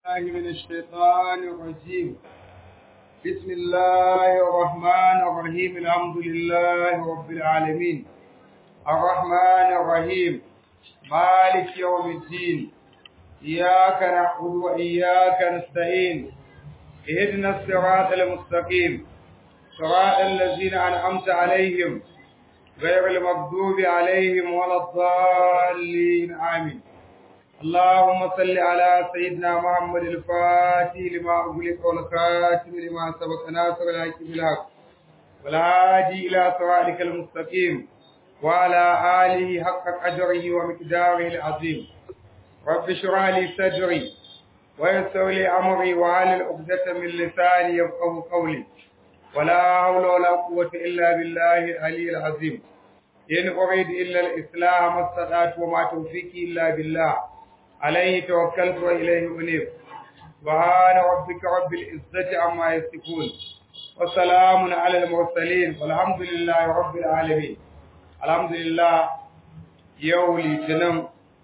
الله من الشيطان الرجيم بسم الله الرحمن الرحيم الحمد لله رب العالمين الرحمن الرحيم مالك يوم الدين إياك نعبد وإياك نستعين اهدنا الصراط المستقيم صراط الذين أنعمت عليهم غير المغضوب عليهم ولا الضالين آمين اللهم صل على سيدنا محمد الفاتح لما أغلق والخاتم لما سبق ناصر الحق بالحق والهادي إلى صراطك المستقيم وعلى آله حق قدره ومقداره العظيم رب اشرح لي صدري ويسر لي أمري وعلى عقدة من لساني يفقه قولي ولا حول ولا قوة إلا بالله العلي العظيم إن أريد إلا الإسلام ما استطعت وما توفيقي إلا بالله عليه توكلت وإليه أنيب سبحان ربك رب العزة عما يصفون وسلام على المرسلين والحمد لله رب العالمين الحمد لله يوم لتنم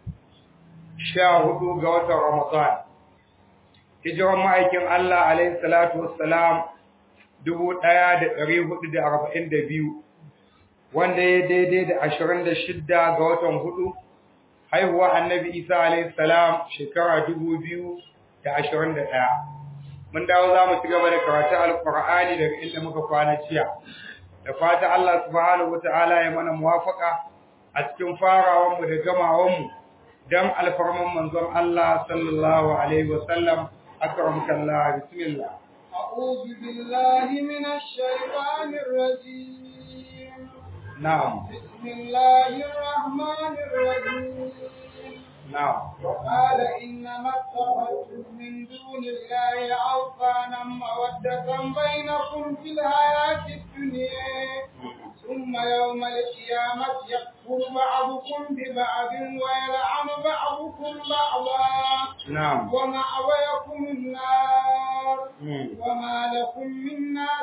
شاهدوا قوة رمضان hijiran ma'aikin Allah alaihi salatu wassalam dubu ɗaya da ɗari hudu da arba'in da biyu wanda ya daidai da ashirin da shidda ga watan hudu haihuwa annabi isa alaihi salam shekara dubu biyu da ashirin da ɗaya mun dawo za mu ci gaba da karatun alƙur'ani daga inda muka kwana jiya da fata Allah subhanahu wa ta'ala ya mana muwafaka a cikin farawanmu da gamawanmu don alfarman manzon Allah sallallahu alaihi wa sallam أكرمك الله بسم الله أعوذ بالله من الشيطان الرجيم نعم بسم الله الرحمن الرحيم نعم وقال إنما اتخذتم من دون الله أوثانا مودة بينكم في الحياة الدنيا ثم يوم القيامة يكفر بعضكم ببعض ويلعن بعضكم بعضا نعم ومأويكم النار مم. وما لكم من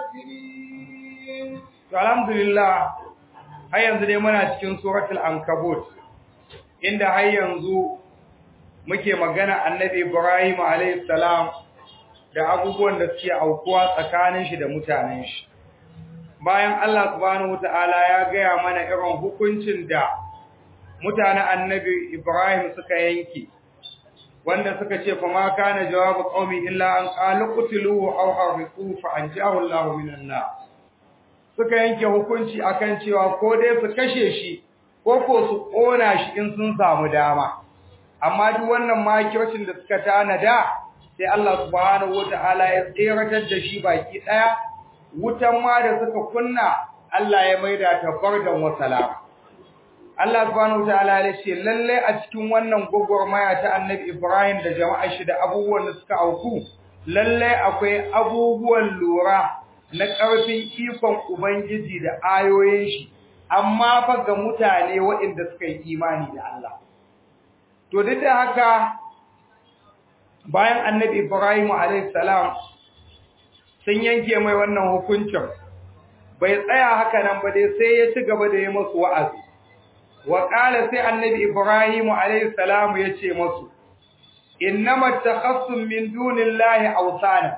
ناصرين To alhamdulillah har yanzu dai muna cikin suratul ankabut inda har yanzu muke magana annabi Ibrahim alayhi salam da abubuwan da suke aukuwa tsakanin shi da mutanen shi bayan Allah subhanahu wataala ya gaya mana irin hukuncin da mutanen annabi Ibrahim suka yanke wanda suka ce fa ma kana jawabu qaumi illa an qalu qutiluhu aw harriquhu fa anjahu Allahu minan nar suka yanke hukunci akan cewa ko dai su kashe shi ko ko su kona shi in sun samu dama amma duk wannan makircin da suka tanada sai Allah subhanahu wataala ya tseratar da shi baki daya wutan ma da suka kunna Allah ya maida ta bardan wa salama Allah subhanahu wataala ya ce lalle a cikin wannan gogormaya ta Annabi Ibrahim da jama'ar shi da abubuwan da suka auku lalle akwai abubuwan lura na ƙarfin ikon Ubangiji da ayoyin shi, amma fa ga mutane waɗanda suka yi imani da Allah. To, duk da haka bayan annabi Ibrahim salam sun yanke mai wannan hukuncin, bai tsaya haka nan ba dai sai ya ci gaba da yi masu wa'azi. Wa ƙala sai annabi Ibrahim salam ya ce masu, Innama takhassum min dunillahi awsana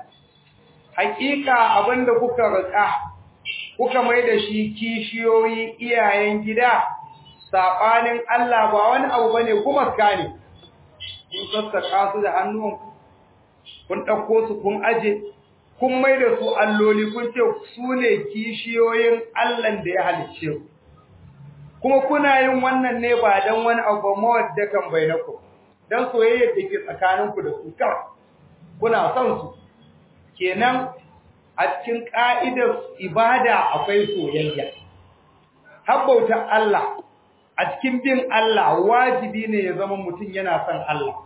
hakika abinda kuka rika kuka mai da shi kishiyoyi iyayen gida sabanin Allah ba wani abu bane kuma skane kun sassaka su da hannuwanku kun dauko su kun aje kun mai da su alloli kun ce su ne kishiyoyin Allah da ya halicce ku kuma kuna yin wannan ne ba dan wani abu mawaddakan bainaku dan soyayya da ke tsakaninku da su kawai kuna son su kenan a cikin ƙa'idar ibada akwai soyayya. Habbautar Allah a cikin bin Allah wajibi ne ya zama mutum yana son Allah.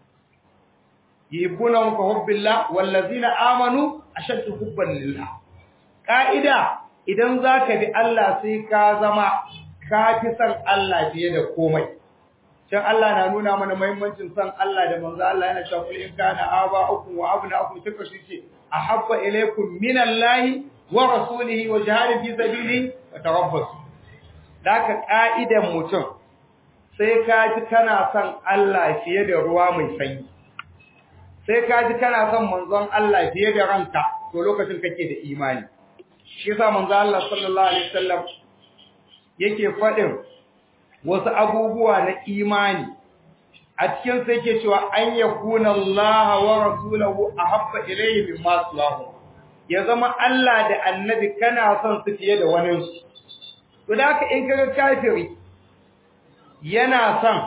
Yibunan ka hubbillah wallazina amanu ashaddu hubban lillah. Ƙa'ida idan za ka bi Allah sai ka zama ka fi son Allah fiye da komai. Can Allah na nuna mana muhimmancin son Allah da manzo Allah yana cewa kul in kana aba'ukum wa abna'ukum tuka shi ce ahabba ilaykum minallahi wa rasulihi wa jihadin fi sabilihi wa tarabbasu daka ka'idan mutum sai ka ji kana son Allah fiye da ruwa mai sanyi sai ka ji kana son manzon Allah fiye da ranka to lokacin kake da imani shi yasa manzon Allah sallallahu alaihi wasallam yake faɗin wasu abubuwa na imani a cikin sai yake cewa an yakuna Allah wa rasuluhu ahabba ilayhi mimma sallahu ya zama Allah da annabi kana son su fiye da wani su to da haka in kaga kafiri yana son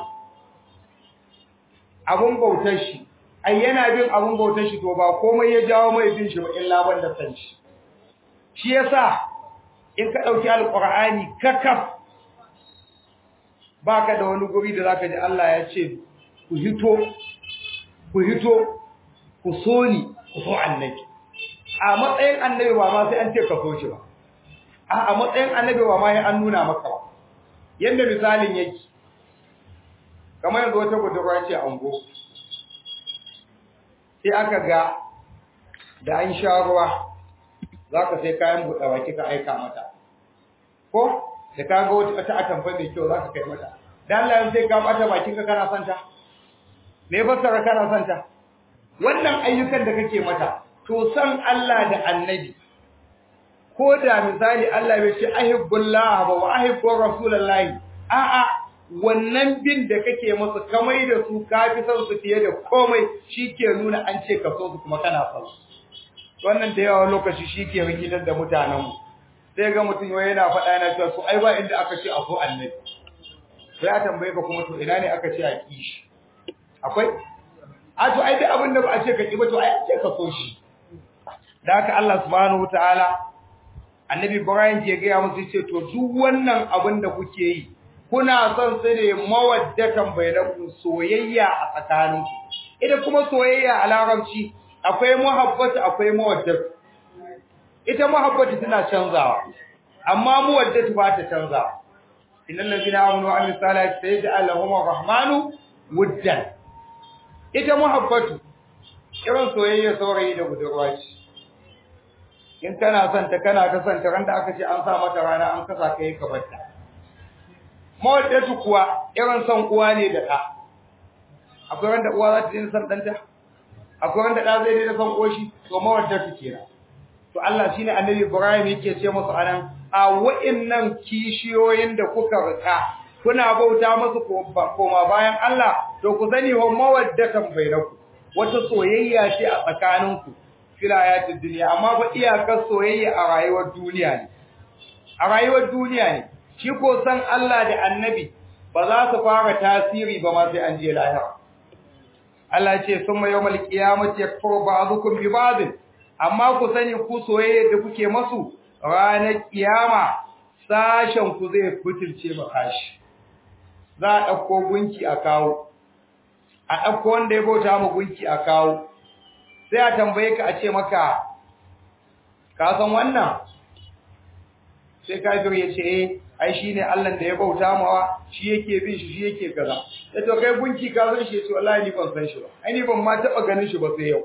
abun bautar shi ai yana bin abun bautar shi to ba komai ya jawo mai bin shi ba illa banda san shi shi yasa in ka dauki alqur'ani kakaf baka da wani guri da zaka ji Allah ya ce ku hito ku hito ku so ni ku so annabi a matsayin annabi ba ma sai an ce ka so shi ba a a matsayin annabi ba ma sai an nuna maka ba yanda misalin yake kamar yanzu wata budurwa ce ango sai aka ga da an sha ruwa za ka sai kayan buɗe baki ka aika mata ko da ka ga wata atamfa mai kyau za ka kai mata da Allah yanzu sai ka bata bakin ka kana santa me fassara kana santa wannan ayyukan da kake mata to san Allah da annabi ko da misali Allah bai ce ahibbullah wa ahibbu rasulullahi a'a wannan bin da kake masa kamai da su ka fi son su fiye da komai shike nuna an ce ka so su kuma kana son su wannan da yawa lokaci shike rikitar da mutanen mu sai ga mutum wai yana faɗa yana cewa to ai ba inda aka ce a so annabi sai ya tambaye ka kuma to ina ne aka ce a kishi akwai a to ai duk abin da ba a ce ka ki ba to ai ce ka so shi da haka Allah subhanahu wataala annabi Ibrahim ke ga musu ce to duk wannan abin da kuke yi kuna son su ne mawaddatan bainakum soyayya a tsakaninku ita kuma soyayya a larabci akwai muhabbatu akwai mawaddatu ita muhabbatu tana canzawa amma mawaddatu ba ta canzawa innal ladina amanu wa amilus salihati sayaj'al lahum arrahmanu wuddan ita muhabbatu irin soyayya saurayi da budurwa ce in kana son ta kana ta son ta randa aka ce an sa mata rana an kasa kai ka barta mawaddatu kuwa irin son uwa ne da ɗa akwai wanda uwa za ta daina son ɗanta akwai wanda ɗa zai daina son ƙoshi to mawaddatu kenan to Allah shine annabi Ibrahim yake ce musu anan a wa'innan kishiyoyin da kuka rika kuna bauta musu koma bayan Allah to ku sani wa mawaddatan bainaku wata soyayya ce a tsakaninku fil hayatid dunya amma ba iyakar soyayya a rayuwar duniya ne a rayuwar duniya ne shi ko san Allah da annabi ba za su fara tasiri ba ma sai an je lahira Allah ce summa yawmal qiyamati yakfuru ba'dukum bi ba'd amma ku sani ku soyayya da kuke masu ranar kiyama sashen ku zai fitilce ba kashi za a dauko gunki a kawo a dauko wanda ya bauta ma gunki a kawo sai a tambaye ka a ce maka ka san wannan sai kafir ya ce eh ai shine Allah da ya bauta mawa shi yake bin shi shi yake kaza sai to kai gunki ka san shi to wallahi ni ban san shi ba ai ni ban ma taba ganin shi ba sai yau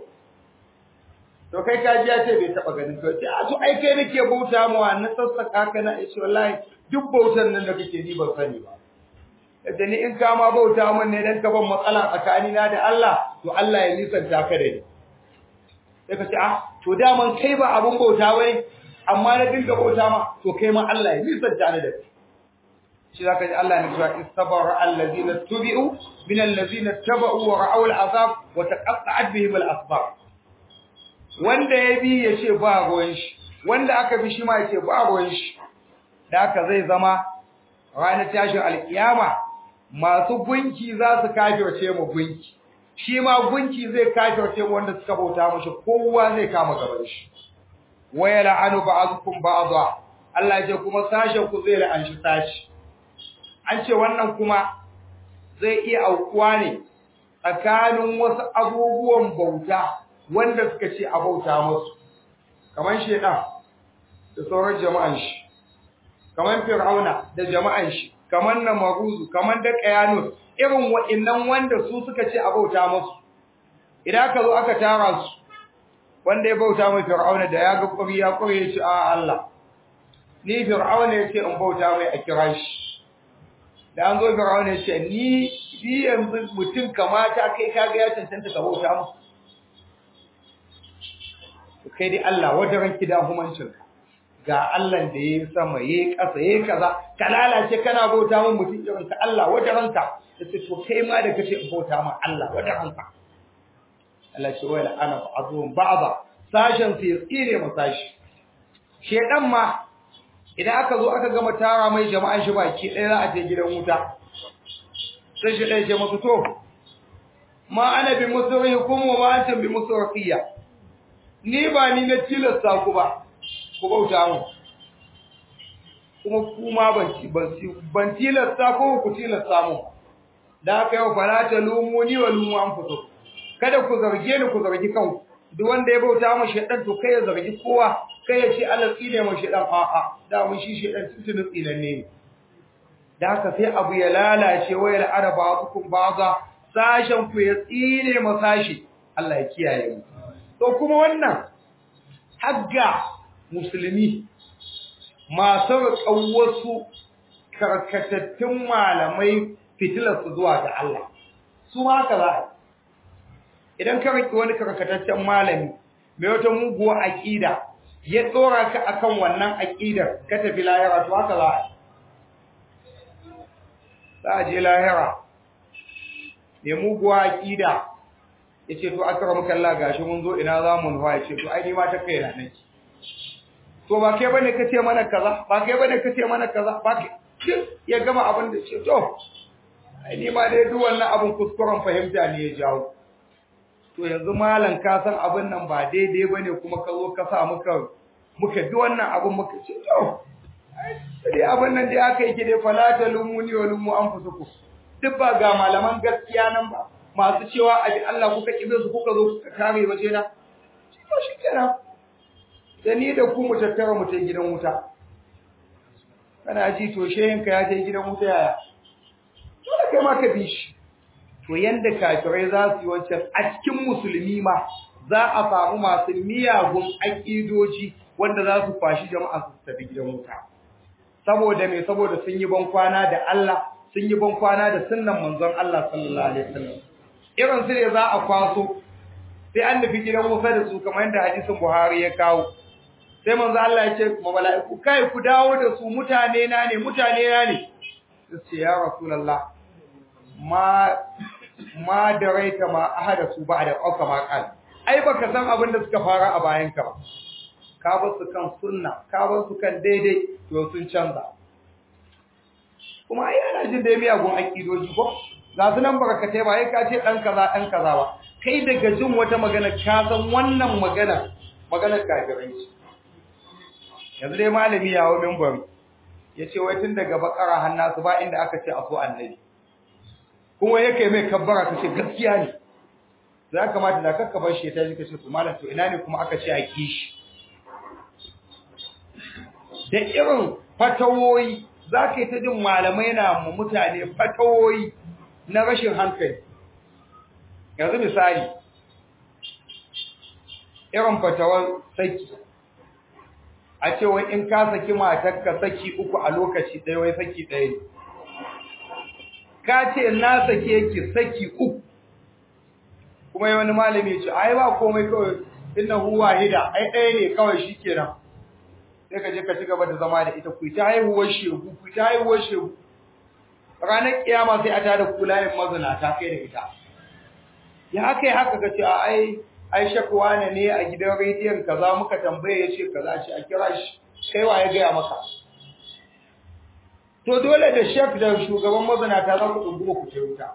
to kai ka ji ya ce bai taba ganin to sai a to ai kai nake bauta mawa na sassaka ka na ce wallahi duk bautar nan da kake ni ban sani ba da ni in ka ma bauta mun ne dan ka ban matsala tsakanina da Allah to Allah ya nisanta ka da ni sai ka ce ah to daman kai ba abun bauta wai amma na dinga bauta ma to kai ma Allah ya nisanta ni da kai shi zaka ji Allah ne cewa istabara allazina tubi'u min allazina taba'u wa ra'aw al'azab wa taqatta'at bihim al'asbab wanda ya bi ya ce ba ruwan shi wanda aka bi shi ma ya ce ba ruwan shi da haka zai zama ranar tashin alkiyama masu gunki za su kafirce mu gunki shi ma gunki zai kafirce mu wanda suka bauta mushi kowa zai kama gaban shi waya la'anu ba'dukum ba'dha Allah ce kuma sashen ku zai la'anshi sashi an ce wannan kuma zai iya aukuwa ne tsakanin wasu abubuwan bauta wanda suka ce a bauta musu kamar shedan da sauran jama'an shi kamar fir'auna da jama'an shi kamar namaruzu kamar da qayanus irin wa'annan wanda su suka ce a bauta musu idan aka zo aka tara su wanda ya bauta mai fir'auna da ya ga kuri ya kuri ya ce a Allah ni fir'auna ya ce in bauta mai a kira shi da an zo fir'auna ya ce ni ni yanzu mutum kamata kai kaga ya cancanta ka bauta mu kai dai Allah wajen ranki da humancin ga Allah da yayi sama yayi ƙasa yayi kaza ka lalace kana bauta mun mutum irin ka Allah wajen ranka sai to kai ma da kace in bauta ma Allah wajen ranka Allah ce wala ana ba'dhum ba'dha sashen sai tsire mu sashi shedan ma idan aka zo aka gama tara mai jama'an shi baki ɗaya za a je gidan wuta sai shi ɗaya ce masu to ma ana bi musrikum wa ma antum bi musriqiyya ni ba ni na tilasta ku ba ku bauta mu kuma kuma ban ban tilasta ko ku tilasta mu da haka yau fala ta lumuni wa lumu anfusukum kada ku zarge ni ku zargi kanku duk wanda ya bauta mu shedan to kai ya zargi kowa kai ya ce Allah tsine mu shedan a a da mun shi shedan tuntun tsinan ne da haka sai abu ya lalace wayar araba hukum baza sashen ku ya tsine mu sashi Allah ya kiyaye mu to kuma wannan hagga musulmi masu riƙon wasu karkatattun malamai fitilarsu zuwa ga Allah su ma haka za a idan ka riƙe wani karkataccen malami mai wata muguwa aƙida ya tsora ka akan wannan aƙidar ka tafi lahira to haka za a za a je lahira mai muguwa aƙida ya ce to aka ramu kalla gashi mun zo ina za mu nufa ya ce to ai ni ma ta kai na nake to ba kai bane kace mana kaza ba kai bane kace mana kaza ba kai ya gama abin da ce to ai ni ma dai duk wannan abin kuskuren fahimta ne ya jawo to yanzu malam ka san abin nan ba daidai bane kuma ka zo ka sa muka muka bi wannan abin muka ce to dai abin nan dai aka yi ki dai falata lumuni wa lumu anfusukum duk ba ga malaman gaskiya nan ba masu cewa abi Allah kuka kibe su kuka zo kuka kare waje na to shikenan da ni da ku mu tattara mu ta gidan wuta kana ji to shehinka ya je gidan wuta yaya dole kai ma ka bi shi to yanda kafirai za su yi wancan a cikin musulmi ma za a samu masu miyagun aƙidoji wanda za su fashi jama'a su tafi gidan wuta saboda me saboda sun yi bankwana da Allah sun yi bankwana da sunnan manzon Allah sallallahu alaihi wasallam irin su ne za a kwaso sai an nufi gidan wuta da su kamar yadda hadisin Buhari ya kawo sai manzo Allah ya ce ma mala'iku kai ku dawo da su mutane na ne mutane na ne sai ya rasulullah ma ma daraita ma ahada su ba da ƙauka ma kan ai baka san abin da suka fara a bayan ka ba ka bar su kan sunna ka bar su kan daidai to sun canza kuma ai ana jin da miyagun akidoji ko ga su nan barkatai ba ai ka ce dan kaza dan kaza ba kai daga jin wata magana ka san wannan magana maganar kafiranci yanzu dai malami yawo minbar yace wai tun daga bakara hannasu ba inda aka ce a so annabi kuma yake mai kabbara kace gaskiya ne za kamata da kakka bar shi ta ji kace to malam to ina ne kuma aka ce a kishi da irin fatawoyi za ka yi ta jin malamai na mu mutane fatawoyi na rashin hankali yanzu misali irin fatawar saki a ce wai in ka saki matarka saki uku a lokaci ɗaya wai saki ɗaya ne ka ce na sake ki saki uku kuma wani malami ya ce ai ba komai kawai innahu wahida ai ɗaya ne kawai shikenan sai ka je ka ci gaba da zama da ita ku ta haihuwar shegu ku ta haihuwar shegu ranar kiyama sai a tada kulayen mazinata kai da ita ya haka ya haka ka ce ai ai shakwa ne ne a gidan rediyon kaza muka tambaye ya ce kaza ce a kira shi kai wa ya gaya maka to dole da shek da shugaban mazinata za ku ɗunguma ku ce wuta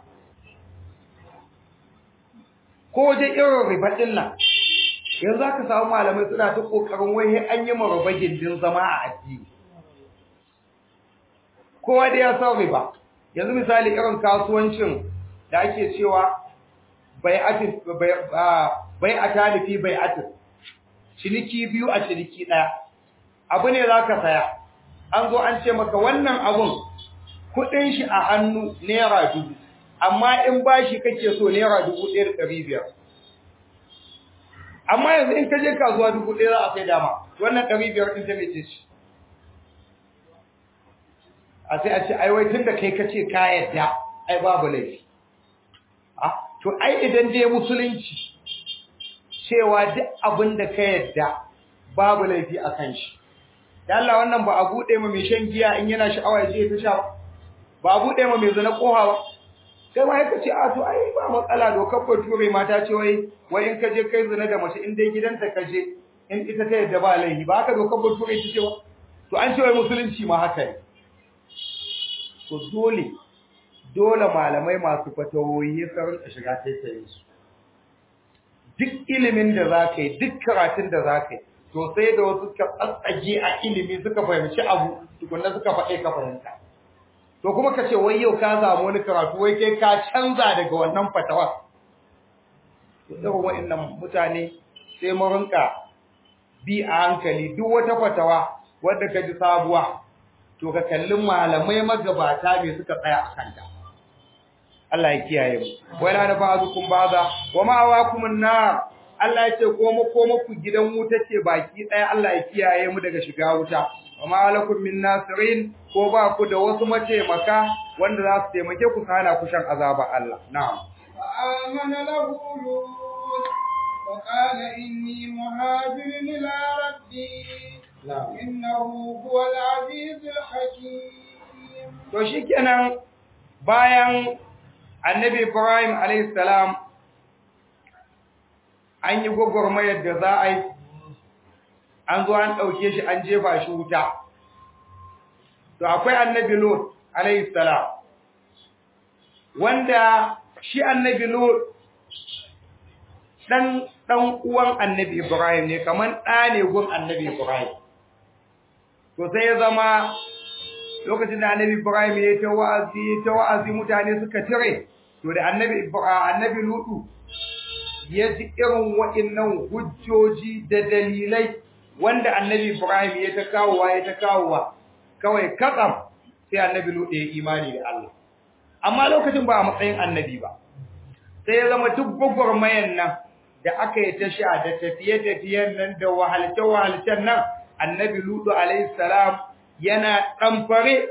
ko wajen irin riba ɗin nan yanzu aka samu malamai suna ta ƙoƙarin wai an yi maraba gindin zama a addini kowa da ya san riba yanzu misali irin kasuwancin da ake cewa bai atin bai a talifi bai atin ciniki biyu a ciniki ɗaya abu ne za ka saya an zo an ce maka wannan abun kuɗin shi a hannu naira dubu amma in bashi kake so naira dubu ɗaya da ɗari biyar amma yanzu in ka je kasuwa dubu ɗaya za a sai dama wannan ɗari biyar ɗin ta mece shi a sai a ce ai wai tun da kai ka ce ka yadda ai babu laifi to ai idan dai musulunci cewa duk abin da ka yadda babu laifi a kan shi da Allah wannan ba a buɗe ma mai shan giya in yana sha'awa ya je ta sha ba ba a buɗe ma mai zina ƙoha ba kai ma yaka ce a to ai ba matsala dokar bature mata ce wai wai in ka je kai zina da mace in dai gidanta ka je in ita ta yadda ba laifi ba haka dokar bature ta ce ba to an ce wai musulunci ma haka ne to dole dole malamai masu fatawoyi su rinka shiga taitayin su duk ilimin da za ka yi duk karatun da za ka yi to sai da wasu suka tsatsage a ilimi suka fahimci abu tukunna suka faɗe ka fahimta to kuma ka ce wai yau ka samu wani karatu wai kai ka canza daga wannan fatawa to irin wa'annan mutane sai mu rinka bi a hankali duk wata fatawa wadda ka ji sabuwa to ka kalli malamai magabata me suka tsaya a kanta Allah ya kiyaye mu wala da ba'dukum ba'da wa ma'awakum an-nar Allah ya ce ko mu ko muku gidan wuta ce baki ɗaya Allah ya kiyaye mu daga shiga wuta wa ma lakum min nasirin ko ba ku da wasu mataimaka wanda za su taimake ku kana ku shan azaba Allah na'am fa amana lahu lut wa qala inni muhajirun ila rabbi na'am innahu huwal azizul hakim to shikenan bayan annabi Ibrahim alayhi salam an yi gwagwarmayar da za a yi an zo an ɗauke shi an jefa shi wuta to akwai annabi Lut alayhi salam wanda shi annabi Lut dan dan uwan annabi Ibrahim ne kaman ɗa ne gun annabi Ibrahim to sai ya zama lokacin da annabi Ibrahim ya ta wa'azi ya ta wa'azi mutane suka tire to da annabi annabi Lutu ya ji irin waɗannan hujjoji da dalilai wanda annabi Ibrahim ya ta kawowa ya ta kawowa kawai kakam sai annabi Lutu ya imani da Allah amma lokacin ba a matsayin annabi ba sai ya zama duk gwagwarmayan nan da aka yi ta sha da tafiye-tafiyen nan da wahalce-wahalcen nan annabi Lutu alaihi salam yana ɗamfare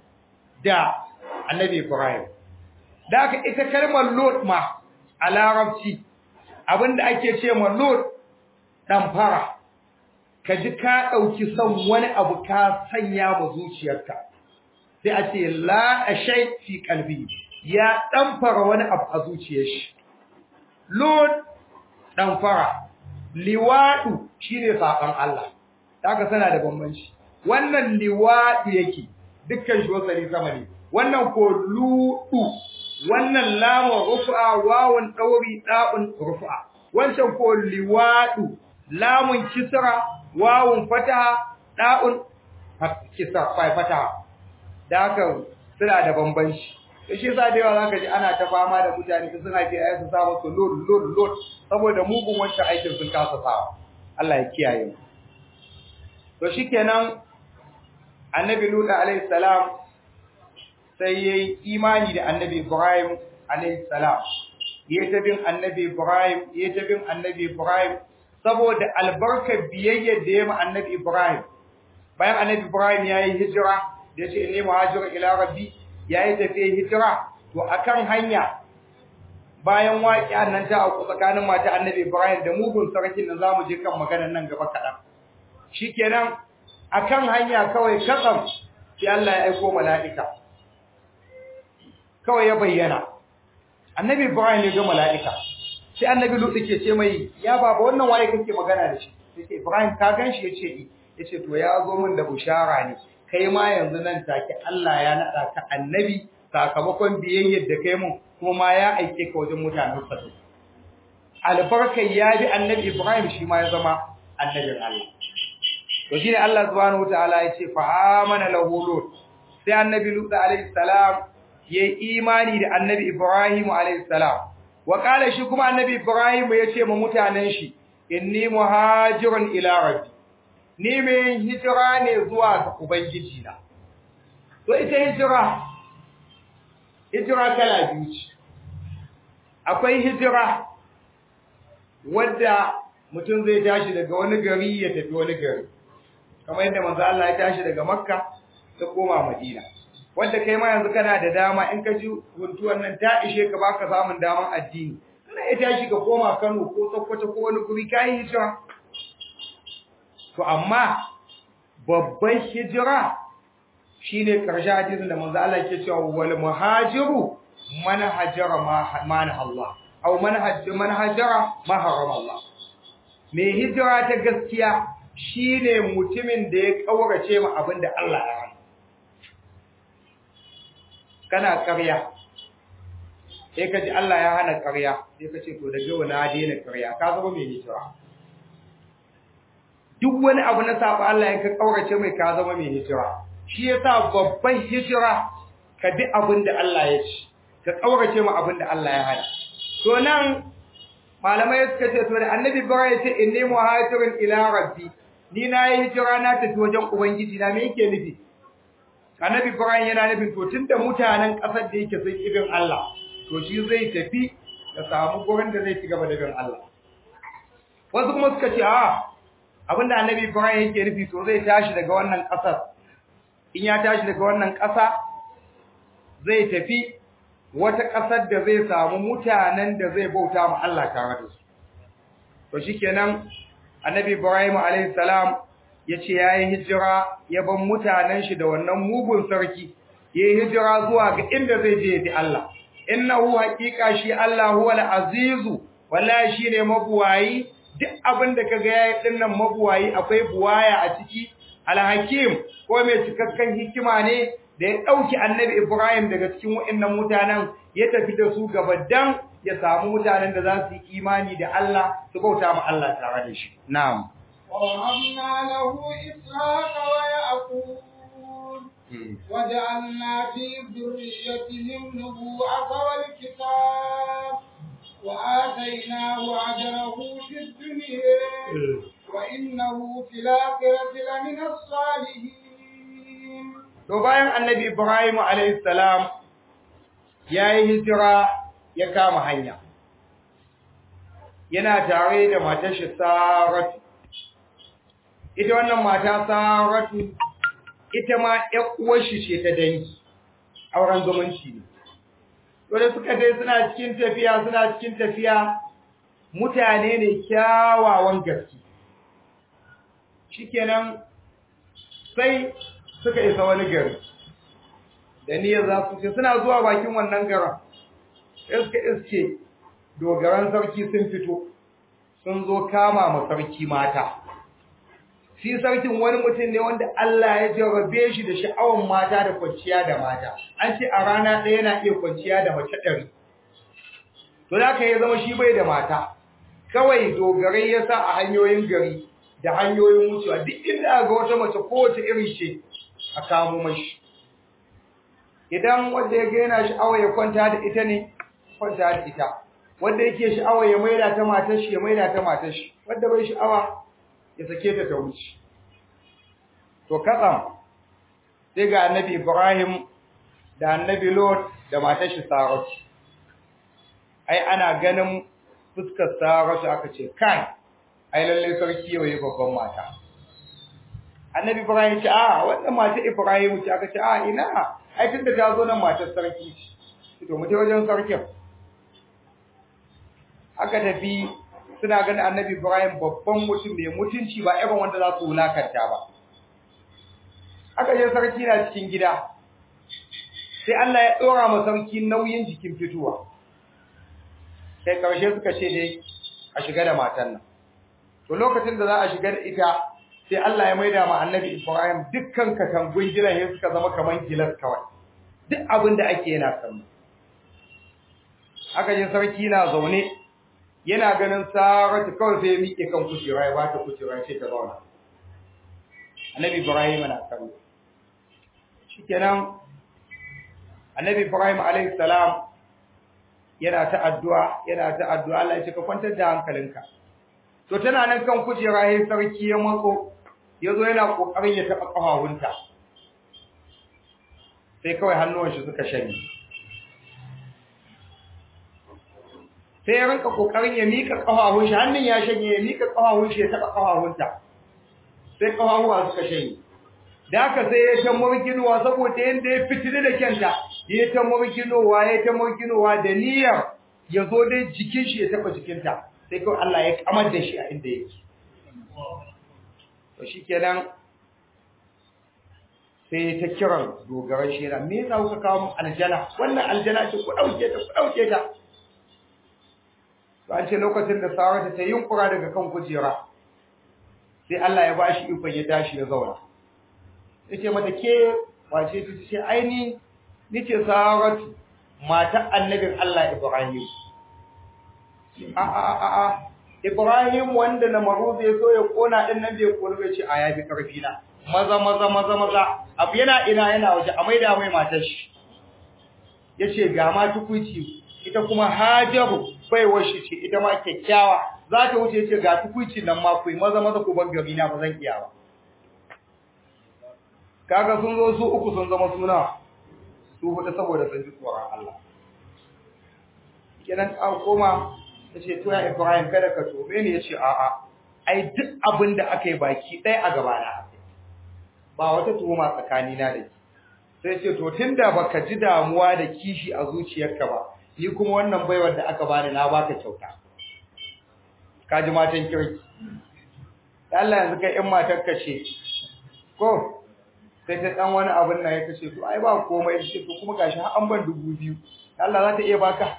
da annabi Ibrahim da aka ita kalmar Lut ma a larabci abinda ake ce ma Lut ɗamfara ka ji ka ɗauki son wani abu ka sanya ma zuciyarka sai a ce la ashai fi qalbi ya ɗamfara wani abu a zuciyar shi Lut ɗamfara liwadu shine saban Allah haka sana da bambanci wannan liwadu yake dukkan shi wasali sama ne wannan ko ludu wannan lamun rufa wawun dauri da'un rufa wancan ko liwadu lamun kisra wawun fataha da'un kisra fa fataha da haka suna da bambanci to shi yasa da yawa zaka ji ana ta fama da mutane su suna ke ayi su sa musu lod lod lod saboda mugun wancan aikin sun kasa sawa Allah ya kiyaye mu to shikenan annabi Lut alayhi salam sai yayi imani da annabi Ibrahim alayhi salam yayi ta bin annabi Ibrahim yayi ta bin annabi Ibrahim saboda albarkar biyayya da yayi ma annabi Ibrahim bayan annabi Ibrahim yayi hijira da yace inni muhajiru ila rabbi yayi tafiya hijira to akan hanya bayan waƙiya nan ta auku tsakanin mata annabi Ibrahim da mugun sarkin nan zamu je kan maganar nan gaba kaɗan shikenan akan hanya kawai katsam sai Allah ya aika mala'ika kawai ya bayyana annabi Ibrahim ya ga mala'ika sai annabi Lut ke ce mai ya baba wannan waye kake magana da shi yace Ibrahim ka ganshi yace eh yace to ya zo min da bushara ne kai ma yanzu nan take Allah ya nada ka annabi sakamakon biyayyar da kai mun kuma ma ya aike ka wajen mutanen sa albarkai ya bi annabi Ibrahim shi ma ya zama annabin Allah to shine Allah subhanahu wataala ya ce fa amana lahu lut sai annabi lut alaihi salam yayi imani da annabi Ibrahim alaihi salam wa kala shi kuma annabi Ibrahim ya ce ma mutanen shi inni muhajirun ila rabbi ni mai hijira ne zuwa ga ubangiji na to ita hijira hijira kala biyu ce akwai hijira wadda mutum zai tashi daga wani gari ya tafi wani gari kamar yadda manzo Allah ya tashi daga Makka ta koma Madina wanda kai ma yanzu kana da dama in ka ji huntuwan nan ta ishe ka baka samun daman addini kana iya tashi ka koma Kano ko Sokoto ko wani guri kai hijira to amma babban hijira shine karshe hadisin da manzo Allah ke cewa wal muhajiru man hajara ma na Allah aw man hajjara man hajara ma harama Allah me hijira ta gaskiya shine mutumin da ya kaurace ma abinda Allah ya hana kana ƙarya sai ka ji Allah ya hana ƙarya sai ka ce to daga wani na daina ƙarya ka zama mai hijira duk wani abu na saba Allah ya ka kaurace mai ka zama mai hijira shi yasa babban hijira ka bi abin da Allah ya ci ka kaurace ma abin da Allah ya hana to nan malamai suka ce to da annabi Ibrahim ya ce inni muhajirun ila rabbi ni na yi hijira na tafi wajen ubangiji na me yake nufi annabi Ibrahim yana nufin to tunda mutanen kasar da yake sun ibin Allah to shi zai tafi ya samu gurin da zai ci gaba da bin Allah wasu kuma suka ce a abinda annabi Ibrahim yake nufi to zai tashi daga wannan kasar in ya tashi daga wannan kasa zai tafi wata kasar da zai samu mutanen da zai bauta ma Allah tare da su to shikenan annabi Ibrahim alayhi salam yace yayi hijira ya ban mutanen shi da wannan mugun sarki yayi hijira zuwa ga inda zai je bi Allah innahu haqiqa shi Allah huwal azizu wallahi shine mabuwayi duk abin da kaga yayi dinnan mabuwayi akwai buwaya a ciki alhakim ko mai cikakken hikima ne da ya dauki annabi Ibrahim daga cikin waɗannan mutanen ya tafi da su gaba dan ya samu mutanen da za su yi imani da Allah su bauta ma Allah tare da shi na'am ووهبنا له إسحاق ويعقوب وجعلنا في ذريته النبوءة والكتاب وآتيناه أجره في الدنيا وإنه في الآخرة لمن الصالحين to bayan annabi Ibrahim alayhi salam yayi hijira ya kama hanya yana tare da matar shi Saratu ita wannan mata Saratu ita ma ƴar uwar shi ce ta dangi auren zumunci ne to da suka dai suna cikin tafiya suna cikin tafiya mutane ne kyawawan gaske shikenan sai suka isa wani gari da niyyar za su ce suna zuwa bakin wannan garin sai suka iske dogaran sarki sun fito sun zo kama ma sarki mata shi sarkin wani mutum ne wanda Allah ya jarrabe shi da sha'awan mata da kwanciya da mata an ce a rana ɗaya yana iya kwanciya da mace ɗari to da ka ya zama shi bai da mata kawai dogarai ya sa a hanyoyin gari da hanyoyin wucewa duk inda ga wata mace kowace iri ce a kamo mashi idan wanda ya ga yana sha'awa ya kwanta da ita ne kwanta da ita wanda yake sha'awa ya maida ta matar shi ya maida ta matar shi wanda bai sha'awa ya sake ta ta wuce to katsam sai ga annabi Ibrahim da annabi Lot da matar shi Saratu ai ana ganin fuskar Saratu aka ce kai ai lalle sarki yau yayi babban mata annabi Ibrahim ce a wannan matar Ibrahim ce aka ce a ina ai tunda ta zo nan matar sarki ce to mu je wajen sarkin aka tafi suna ganin annabi Ibrahim babban mutum mai mutunci ba irin wanda za su wulakanta ba aka je sarki na cikin gida sai Allah ya dora ma sarki nauyin jikin fituwa sai karshe suka ce dai a shiga da matan nan to lokacin da za a shiga da ita sai Allah ya maida ma annabi Ibrahim dukkan katangun gidan ya suka zama kaman gilas kawai duk abin da ake yana kallo aka je sarki na zaune yana ganin saratu kawai sai ya miƙe kan kujera ya bata kujera ya ce ta zauna annabi ibrahim na kallo shikenan annabi ibrahim alayhi salam yana ta addu'a yana ta addu'a Allah ya ce ka kwantar da hankalinka to tana nan kan kujera yayin sarki ya matso yazo yana kokarin ya taba kafawunta sai kawai hannuwan shi suka shanye sai ya rinka kokarin ya mika kafafun shi hannun ya shanye ya mika kafafun shi ya taba kafafunta sai kafafuwa suka shanye da haka sai ya ta murginowa saboda yanda ya fitini da kyanta ya ta murginowa ya ta murginowa da niyyar ya zo dai jikin shi ya taba jikinta sai kawai Allah ya kamar da shi a inda yake to shikenan sai ta kiran dogaran shi yana me yasa kuka kawo min aljana wannan aljana ce ku dauke ta ku dauke ta to an ce lokacin da Saratu ta yunkura daga kan kujera sai Allah ya bashi ikon ya tashi ya zauna yace mata ke wace ta ce aini nice Saratu matar annabin Allah Ibrahim a a a a Ibrahim wanda na maruzu ya so ya kona din nan bai kona bai ce a yafi karfi na maza maza maza maza abu yana ina yana waje a maida mai matar shi yace ga ma tukuici ita kuma Hajaru baiwar shi ce ita ma kyakkyawa za ta wuce ce ga tukuici nan ma kuyi maza maza ku ban gari na ba zan iya ba kaga sun zo su uku sun zama suna su hudu saboda sun ji tsoron Allah kenan an koma tace to ya Ibrahim kada ka tobe ni yace a'a ai duk abin da aka yi baki ɗaya a gaba na ba wata tuhuma tsakani na da sai ce to tunda baka ji damuwa da kishi a zuciyarka ba ni kuma wannan baiwar da aka bani na baka kyauta ka ji matan kirki Allah yanzu kai in matar ka ce ko sai ta dan wani abin nan ya kace to ai ba komai ce to kuma gashi har an ban dubu biyu Allah za ta iya baka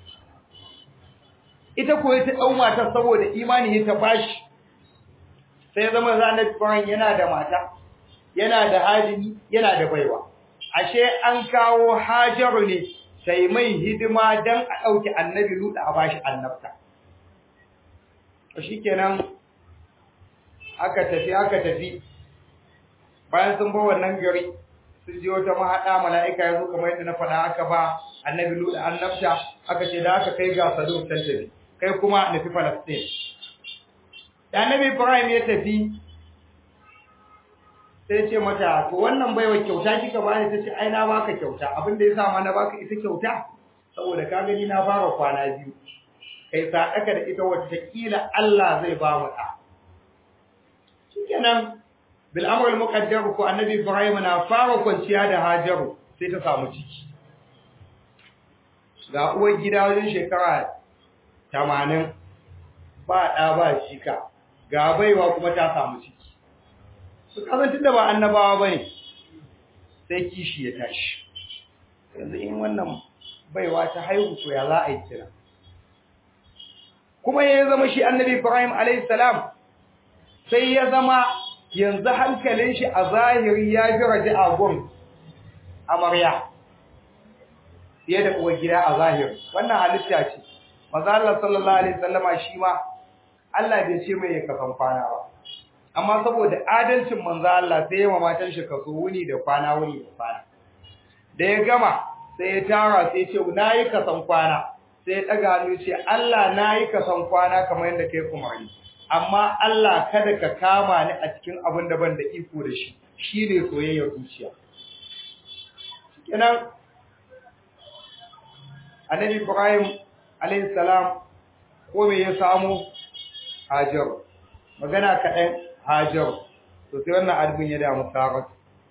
ita ko ta dau matar saboda imani ta bashi sai zama zanar Ibrahim yana da mata yana da hajimi yana da baiwa ashe an kawo Hajaru ne sai mai hidima dan a dauki annabi Lut a bashi annabta to shikenan aka tafi aka tafi bayan sun ba wannan gari sun je wata mahada mala'ika yazo kamar yadda na faɗa aka ba annabi Lut annabta aka ce da aka kai ga Sadu tan tafi kai kuma nufi Palestine da annabi Ibrahim ya tafi sai ce mata to wannan baiwa kyauta kika bani tace ai na baka kyauta abin da yasa ma na baka ita kyauta saboda ka gani na fara kwana biyu kai sadaka da ita wacce ta kila Allah zai ba mu da shikenan bil amr al muqaddar ko annabi Ibrahim na fara kwanciya da Hajaru sai ta samu ciki ga uwar gida wajen shekara 80 ba da ba shika ga baiwa kuma ta samu ciki su kazantar da ba annabawa ba ne sai kishi ya tashi yanzu in wannan baiwa ta haihu to ya za a yi kira kuma ya zama shi annabi ibrahim alaihissalam sai ya zama yanzu hankalin shi a zahiri ya fi raji a gun amarya fiye da uwar gida a zahiri wannan halitta ce maza Allah sallallahu alaihi wasallama shi ma Allah bai ce mai ya kafan kwana ba amma saboda adalcin manzo Allah sai ya matan shi kaso wuni da kwana wuni da kwana da ya gama sai ya tara sai ya ce nayi kasan kwana sai ya daga hannu ce Allah nayi kasan kwana kamar yadda kai umarni amma Allah kada ka kama ni a cikin abin da ban da iko da shi shine soyayyar zuciya kenan Annabi Ibrahim alayhi salam ko me ya samu Hajar magana kaɗan Hajar to sai wannan albin ya damu Sarat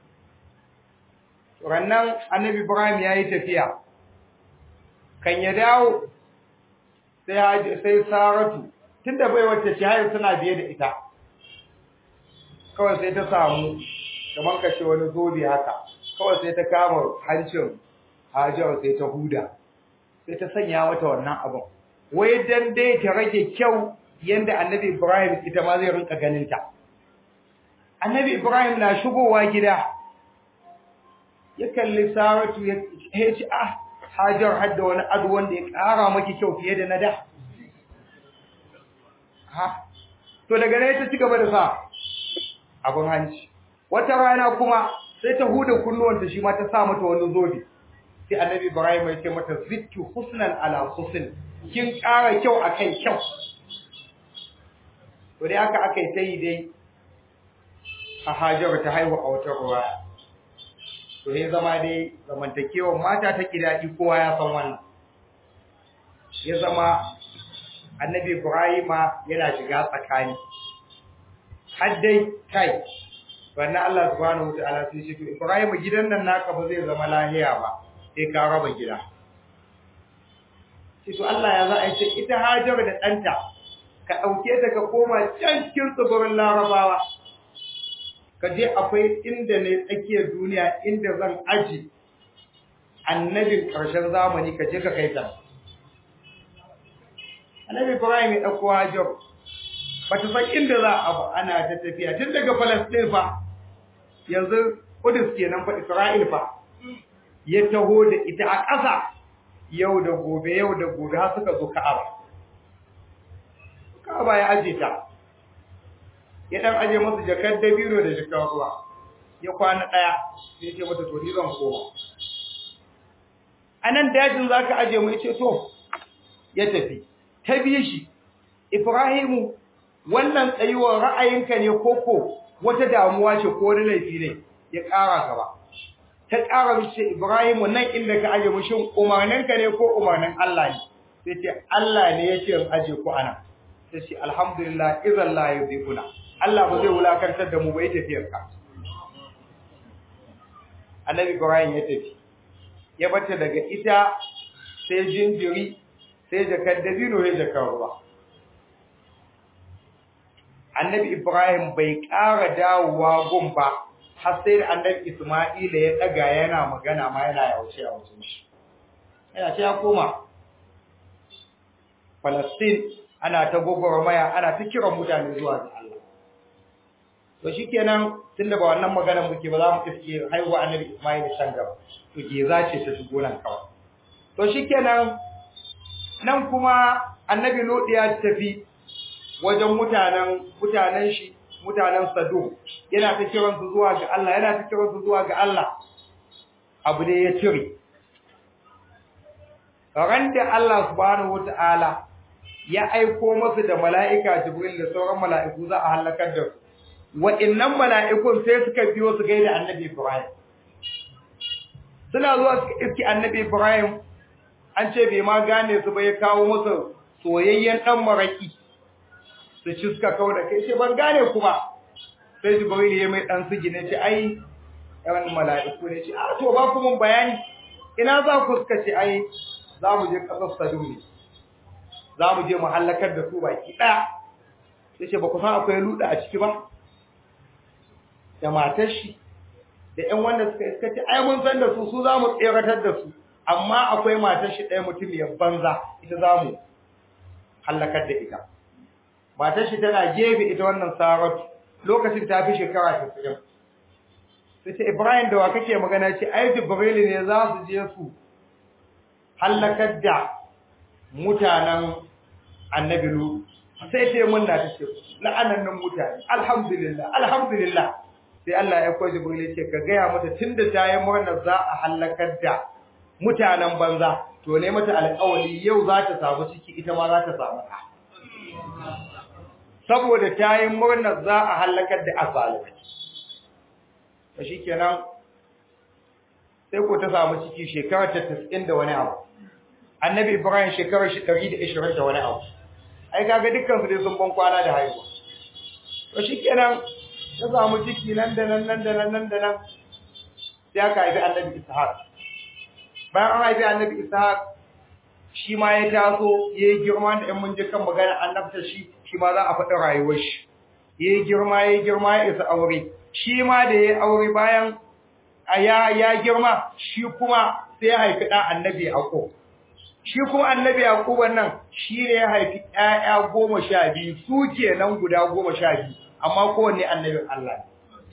rannan Annabi Ibrahim yayi tafiya kan ya dawo sai sai Saratu tunda bai wacce ce hayo tana biye da ita kawai sai ta samu kamar ka ce wani zobe haka kawai sai ta kama hancin Hajar sai ta huda sai ta sanya mata wannan abin wai dan dai ta rage kyau yanda Annabi Ibrahim ita ma zai rinka ganin ta annabi ibrahim na shigowa gida ya kalli saratu ya ce ah hajar hadda wani ado wanda ya ƙara maki kyau fiye da na da ha to daga nan ta ci gaba da sa abin hanci wata rana kuma sai ta huda kunnuwanta shi ma ta sa mata wani zobe sai annabi ibrahim ya ce mata zittu husnan ala husn kin ƙara kyau akan kyau to dai aka aka yi sai dai a Hajar ta haihu a wata ruwa. To ya zama dai zamantakewar mata ta kidaɗi kowa ya san wannan. Ya zama annabi Ibrahima yana shiga tsakani. Har dai kai, wannan Allah subhanahu wa ta'ala sai shi to Ibrahima gidan nan naka ba zai zama lahiya ba, sai ka raba gida. ce to Allah ya za a ce ita Hajar da ɗanta ka ɗauke ta ka koma can cikin tsibirin Larabawa ka je akwai inda ne tsakiyar duniya inda zan aji annabin ƙarshen zamani ka je ka kai ta annabi Ibrahim ya ɗauko Hajar ba ta san inda za a ba ana ta tafiya tun daga Palestine fa yanzu Kudus kenan fa Isra'il fa ya taho da ita a ƙasa yau da gobe yau da gobe har suka zo Ka'aba Ka'aba ya aje ta ya dan aje masa jakar dabino da jakar ruwa ya kwana daya sai ya ce mata to ni zan koma anan dajin zaka aje mu yace to ya tafi ta bi shi Ibrahimu wannan tsayuwar ra'ayinka ne koko wata damuwa ce ko wani laifi ne ya ƙara gaba ta ƙara mace Ibrahimu nan inda ka aje mushin umarninka ne ko umarnin Allah ne sai ce Allah ne ya ce in aje ku ana sai ce alhamdulillah idan la yudhibuna Allah ba zai wulakantar da mu bai tafiyar ka Annabi Ibrahim ya tafi ya bata daga ita sai jinjiri sai jakar dabino ya jakar ruwa Annabi Ibrahim bai ƙara dawowa gun ba har sai da annabi Isma'ila ya daga yana magana ma yana yaushe a wajen shi yana ce ya koma Palestine ana ta gogoromaya ana ta kiran mutane zuwa ga Allah to shikenan tunda ba wannan magana muke ba za mu iske haihuwa annabi Isma'ila can gaba to ke zace ta shigo nan kawai to shikenan nan kuma annabi Lut ya tafi wajen mutanen mutanen shi mutanen Sado yana ta kiran su zuwa ga Allah yana ta kiran su zuwa ga Allah abu ne ya cire ran da Allah subhanahu wataala ya aiko masu da mala'ika Jibril da sauran mala'iku za a halakar da su wa'annan mala'ikun sai suka biyo su gaida Annabi Ibrahim suna zuwa suka iski Annabi Ibrahim an ce bai ma gane su ba ya kawo musu soyayyen dan maraki su ci suka kawo da kai ce ban gane kuma sai jibril ya mai dan sigi ne ce ai yawan mala'iku ne ce a to ba ku mun bayani ina za ku suka ce ai za mu je kasar sadu ne za mu je mu halakar da su baki daya sai ce ba ku san akwai luda a ciki ba da matar shi da ƴan wanda suka iska ce ai mun san da su su za mu tseratar da su amma akwai matar shi ɗaya mutum ya banza ita za mu halakar da ita matar shi tana gefe ita wannan saratu lokacin ta fi shekara 90 sai ce Ibrahim da wa kake magana ce ai Jibril ne za su je su halakar da mutanen Annabi Lut sai ce mun na tace la'anannan mutane alhamdulillah alhamdulillah sai Allah ya koyi Jibril ce ka gaya mata tunda ta yi murna za a halakar da mutanen banza to ne mata alƙawari yau za ta samu ciki ita ma za ta samu ɗa saboda ta yi murnar za a halakar da azalimai ta shi kenan sai ko ta samu ciki shekarar ta tas'in da wani abu annabi ibrahim shekarar shi ɗari da ishirin da wani abu ai kaga dukkan su dai sun ban kwana da haihuwa to shi kenan ta samu ciki nan da nan nan da nan nan da nan sai aka haifi annabi ishaq bayan an haifi annabi ishaq shi ma ya taso ya yi girma da ‘yan mun ji kan magana annabta shi shi ma za a faɗi rayuwar shi ya yi girma ya yi girma ya isa aure shi ma da ya yi aure bayan ya ya girma shi kuma sai ya haifi ɗan annabi yaƙo shi kuma annabi yaƙo wannan shi ne ya haifi ‘ya'ya goma sha biyu su kenan guda goma sha biyu amma kowanne annabin Allah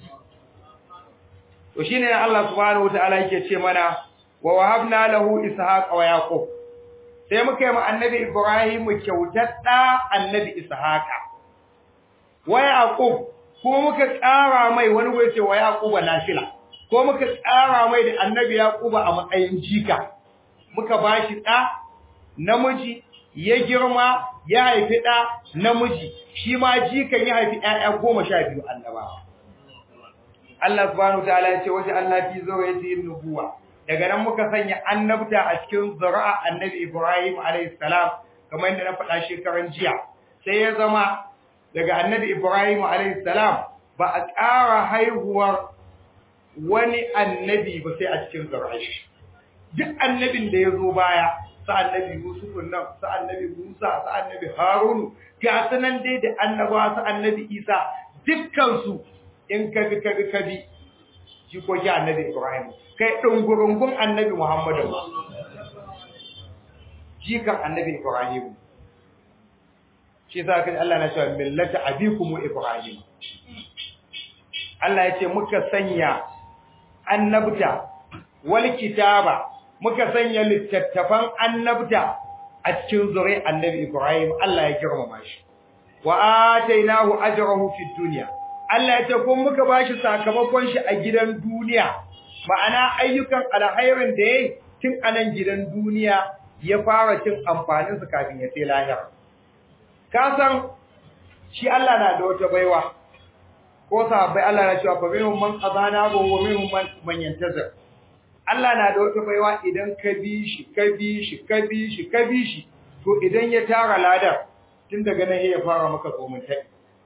to shine Allah subhanahu wataala yake ce mana wa wahabna lahu ishaqa wa yaqub sai muka yi ma annabi Ibrahim kyautar da annabi Ishaqa wa Yaqub ko muka ƙara mai wani wai ce wa Yaqub nafila ko muka ƙara mai da annabi Yaqub a matsayin jika muka bashi da namiji ya girma ya haifi da namiji shi ma jikan ya haifi ƴaƴa goma sha biyu annabawa Allah subhanahu wa ta'ala ya ce waje Allah fi zawayati nubuwa daga nan muka sanya annabta a cikin zuri'a annabi Ibrahim alayhi salam kamar yadda na faɗa shekaran jiya sai ya zama daga annabi Ibrahim alayhi salam ba a ƙara haihuwar wani annabi ba sai a cikin zuri'a shi duk annabin da ya zo baya sa annabi Yusuf nan sa annabi Musa sa annabi Harun ga sanan dai da annabawa sa annabi Isa dukkan su in ka bi ka bi ka bi jikoki annabi Ibrahim kai dungurungun annabi Muhammadu jikan annabi Ibrahim shi sa kai Allah na cewa millata abikum Ibrahim Allah ya ce muka sanya annabta wal kitaba muka sanya littattafan annabta a cikin zuri annabi Ibrahim Allah ya girmama shi wa atainahu ajrahu fid dunya Allah ya ce kun muka bashi sakamakon shi a gidan duniya ma'ana ayyukan alkhairin da yayi tun anan gidan duniya ya fara cin amfanin su kafin ya sai lahira ka san shi Allah na da wata baiwa ko sahabbai Allah na cewa fa minhum man qadana wa minhum man man yantazir Allah na da wata baiwa idan ka bi shi ka bi shi ka bi shi ka bi shi to idan ya tara ladar tun daga nan ya fara maka komuntai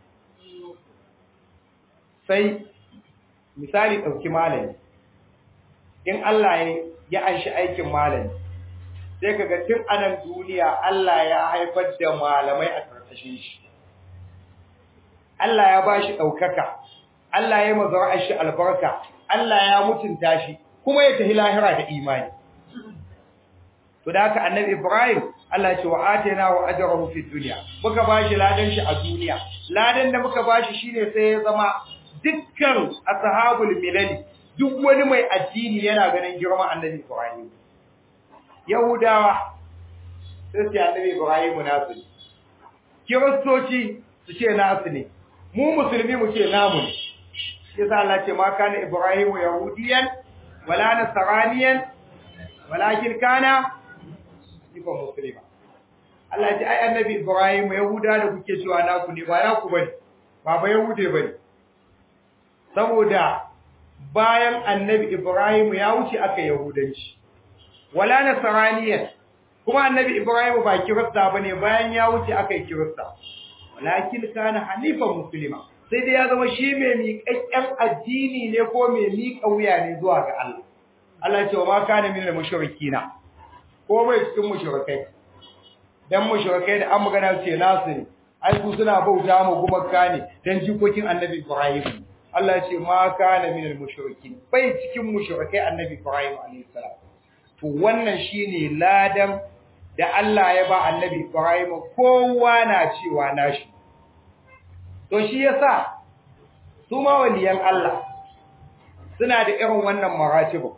sai misali dauki malami in Allah ya anshi aikin malami sai kaga tun anan duniya Allah ya haifar da malamai a karkashin shi Allah ya bashi daukaka Allah ya mazara shi albarka Allah ya mutunta shi kuma ya tafi lahira da imani to da haka annabi Ibrahim Allah ya ce wa atayna wa ajrahu fi dunya muka bashi ladan shi a duniya ladan da muka bashi shine sai ya zama dukkan ashabul milali duk wani mai addini yana ganin girman annabi Ibrahim Yahudawa sai su annabi Ibrahim nasu ne Kiristoci su ce nasu ne mu musulmi mu ce namu ne yasa Allah ce ma kana Ibrahim yahudiyan wala nasraniyan walakin kana ifa muslima Allah ya ce ai annabi Ibrahim yahuda da kuke cewa naku ne ba naku bane ba ba yahude bane saboda bayan annabi Ibrahim ya wuce aka yahudanci wala nasraniyan kuma annabi Ibrahim ba kirista bane bayan ya wuce aka yi kirista walakin kana hanifan muslima sai dai ya zama shi mai miƙaƙƙen addini ne ko mai miƙa wuya ne zuwa ga Allah Allah ya ce wa ma kana minal mushrikina ko bai cikin mushrikai dan mushrikai da an magana ce nasu ne ai ku suna bauta mu gumaka ne dan jikokin annabi Ibrahim Allah ya ce ma kana minal mushrikin bai cikin mushrikai annabi Ibrahim alayhi salam to wannan shine ladan da Allah ya ba annabi Ibrahim kowa na cewa nashi to shi yasa su ma waliyan Allah suna da irin wannan maratibu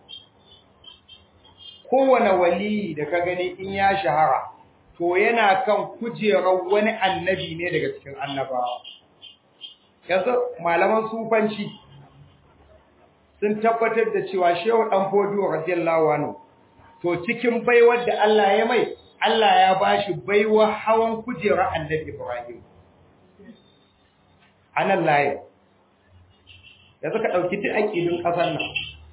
kowane wali da ka gani in ya shahara to yana kan kujerar wani annabi ne daga cikin annabawa yanzu malaman sufanci sun tabbatar da cewa shehu dan fodiyo radiyallahu anhu to cikin baiwar da Allah ya mai Allah ya bashi baiwa hawan kujerar annabi Ibrahim anan laye da suka dauki duk aqidin kasar nan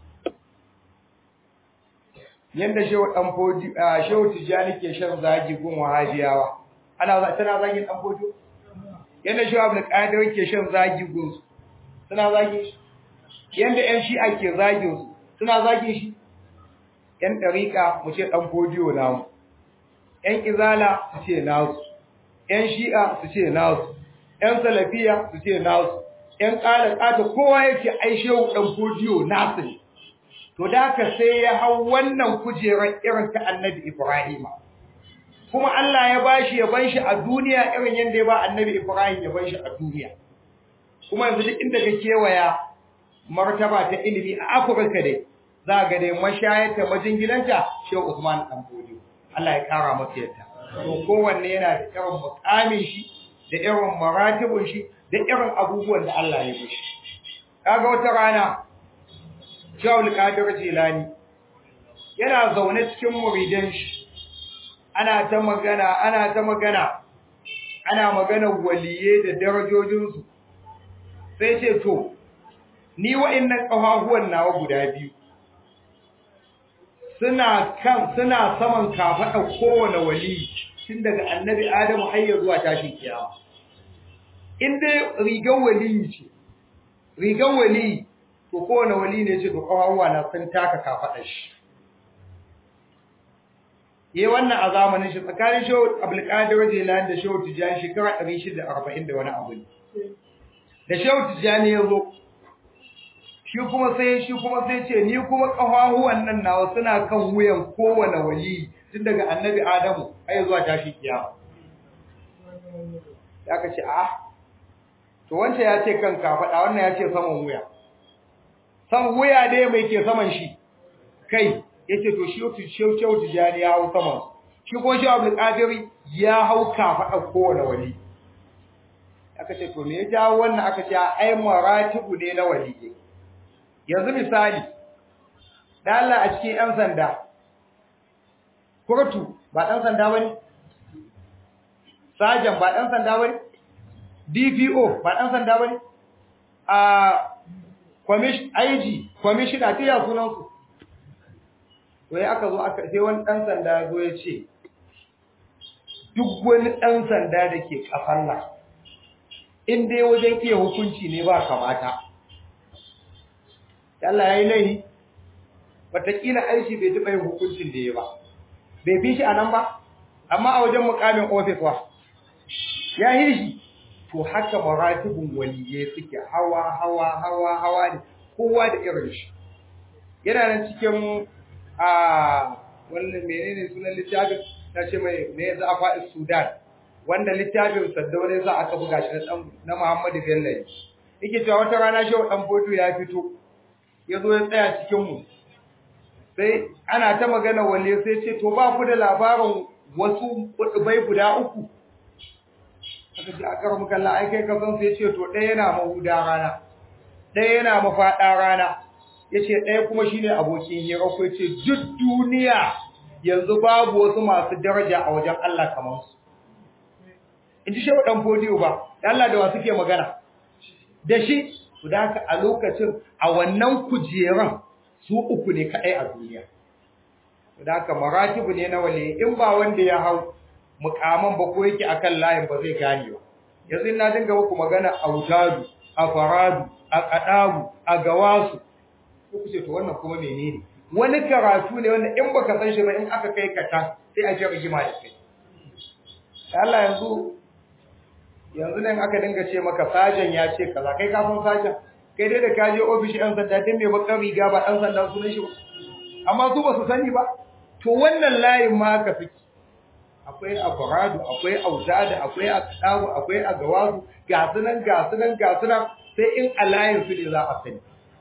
yanda shehu dan fodi shehu tijani ke shan zagi gun wahabiyawa ana za tana zagi dan fodi yanda shehu abdul qadir ke shan zagi gun su suna zagi shi yanda yan shi'a ke zagin su suna zagi shi yan dariqa mu ce dan fodiyo namu yan izala su ce nasu yan shi'a su ce nasu ‘yan salafiya su ce nasu, ‘yan ƙada ƙata kowa yake aishe ɗan fodiyo nasu ne, to da ka sai ya hau wannan kujerar irin ta annabi Ibrahima. Kuma Allah ya ba shi ya ban shi a duniya irin yadda ya ba annabi Ibrahim ya ban shi a duniya. Kuma yanzu duk inda ka kewaya martaba ta ilimi a Afirka dai, za ga dai mashayarta majingilanta Shehu Usman ɗan fodiyo. Allah ya ƙara masa yadda. To kowanne yana da irin mukamin shi, da irin maratibun shi da irin abubuwan da Allah ya mishi kaga wata rana Shaul Qadir Jilani yana zaune cikin muridan shi ana ta magana ana ta magana ana magana waliye da darajojin su sai ce to ni wa'annan kafafuwan nawa guda biyu suna kan suna saman kafada kowane wali tun daga annabi Adamu har ya zuwa tashin kiyama in dai rigar waliyi ce rigar waliyi to kowane wali ne ce to kawawa na sun taka kafaɗar shi yayi wannan a zamanin shi tsakanin shehu abdulkadir jilani da shehu tijani shekara 640 da wani abu ne da shehu tijani ya zo shi kuma sai shi kuma sai ce ni kuma kafahuwan nan nawa suna kan wuyan kowane wali tun daga annabi adamu har zuwa tashi kiyama ya ka ce a to wancan ya ce kan kafaɗa wannan ya ce saman wuya saman wuya dai mai ke saman shi kai ya ce to shi shehu tijani ya hau saman shi kuma shehu abdulkadir ya hau kafaɗa kowane wali aka ce to me ya jawo wannan aka ce ai maratibu ne na waliyyi yanzu misali da Allah a cikin ɗan sanda kurtu ba ɗan sanda bane sajan ba ɗan sanda bane DPO ba ɗan sanda bane a commission IG commissioner tiya sunan su to ya aka zo aka sai wani ɗan sanda zo ya ce duk wani ɗan sanda da ke kafar nan in dai wajen iya hukunci ne ba kamata Allah ya yi laihi wataƙila aishi bai taɓa yin hukuncin da ya ba bai fi shi a nan ba amma a wajen mukamin ofis wa ya yi shi to haka maratibin waliye suke hawa hawa hawa hawa ne kowa da irin shi yana nan cikin a wannan menene sunan littafin na ce mai me za a faɗi sudan wanda littafin saddaure za aka buga shi na muhammadu bello yake cewa wata rana shi dan foto ya fito ya zo ya tsaya cikinmu sai ana ta magana wale sai ce to ba ku da labarin wasu kudubai guda uku aka ji a karar mukalla ai kai ka san sai ce to ɗaya yana mahuda rana ɗaya yana mafaɗa rana ya ce ɗaya kuma shine abokin hira ko ce duk duniya yanzu babu wasu masu daraja a wajen Allah kamar su in ji shehu ɗan fodiyo ba Allah da wa suke magana da shi su da haka a lokacin a wannan kujeran su uku ne kaɗai a duniya su da haka maratibu ne na wale in ba wanda ya hau mukaman ba ko yake akan layin ba zai gane ba yanzu na dinga muku magana a wutadu a faradu a kadabu a gawasu ko kuce to wannan kuma menene wani karatu ne wanda in baka san shi ba in aka kai ka ta sai a ji rigima da kai Allah yanzu yanzu nan aka dinga ce maka sajan ya ce kaza kai ka san sajan kai dai da ka je ofishin ɗan sanda din mai bakar riga ba ɗan sanda sunan shi ba amma su ba su sani ba to wannan layin ma haka fiki akwai afaradu akwai auzada akwai aqdabu akwai agawazu ga sunan ga sunan ga sunan sai in a layin su ne za a sani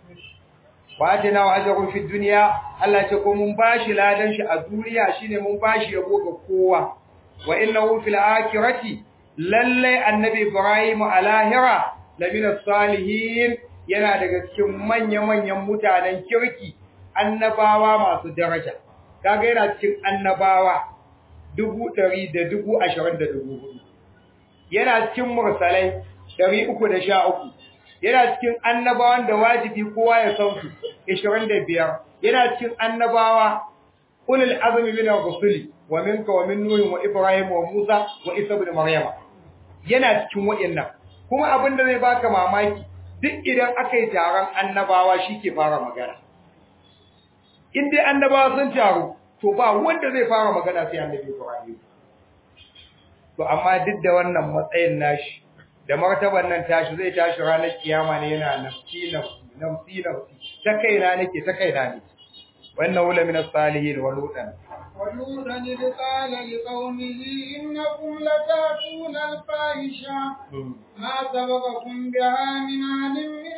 watina wa ajrun fi dunya Allah ce ko mun bashi ladan shi a duniya shine mun bashi yabo ga kowa wa innahu fil akhirati lalle annabi ibrahim alahira lamina salihin yana daga cikin manya-manyan mutanen kirki annabawa masu daraja kaga yana cikin annabawa dubu ɗari da dubu ashirin da dubu hudu yana cikin mursalai ɗari uku da sha uku yana cikin annabawan da wajibi kowa ya san su ashirin da biyar yana cikin annabawa ulul azmi min ar-rusuli wa minka wa min nuhin wa ibrahim wa musa wa isa ibn maryama yana cikin waɗannan kuma abin da zai baka mamaki duk idan aka yi taron annabawa shi ke fara magana in dai annabawa sun taru to ba wanda zai fara magana sai annabi Ibrahim to amma duk da wannan matsayin nashi da martaban nan tashi zai tashi ranar kiyama ne yana nafsi nafsi nafsi nafsi ta kaina nake ta kaina ne wannan wula min as-salihin wa lutan ولوطا إذ قال لقومه إنكم لتأتون الفاحشة ما سبقكم بها من أحد من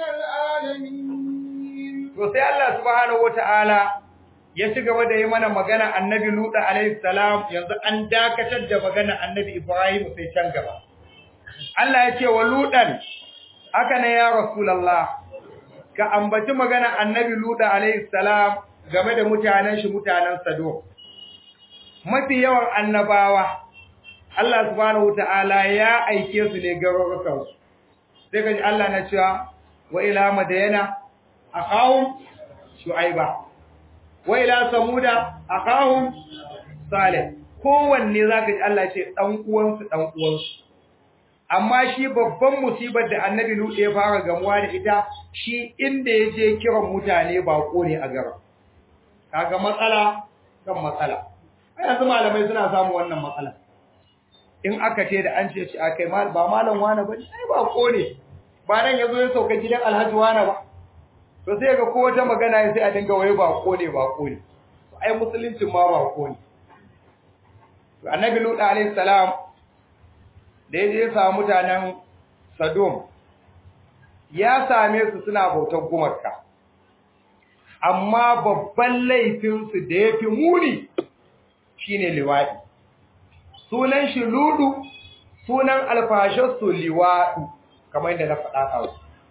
العالمين to sai Allah subhanahu wataala ya ci gaba da yi mana magana annabi Luta alaihi salam yanzu an dakatar da magana annabi Ibrahim sai can gaba Allah ya ce wa Lutan haka ne ya Rasulullah ka ambaci magana annabi Luta alaihi salam game da mutanen shi mutanen Sodom mafi yawan annabawa Allah subhanahu wataala ya aike su ne garurukan su sai kaji Allah na cewa wa ila madayana akahum shu'aiba wa ila samuda akahum salih kowanne zaka ji Allah ce dan uwansu dan uwansu amma shi babban musibar da annabi Lut ya fara gamuwa da ita shi inda yaje kiran mutane bako ne a garin kaga matsala kan matsala yanzu malamai suna samu wannan matsala in aka ce da an ce shi akai ba malam wani ba ai ba ko ne ba nan yazo ya sauka gidan alhaji wani ba to sai ga ko wata magana sai a dinga waye ba ko ne ba ko ne ai musuluncin ma ba ko ne to annabi lut alaihi salam da yaje ya samu mutanen Sodom ya same su suna bautar gumarka amma babban laifin su da yafi muni shine liwadi sunan shi ludu sunan alfashar su liwadu kamar yadda na faɗa a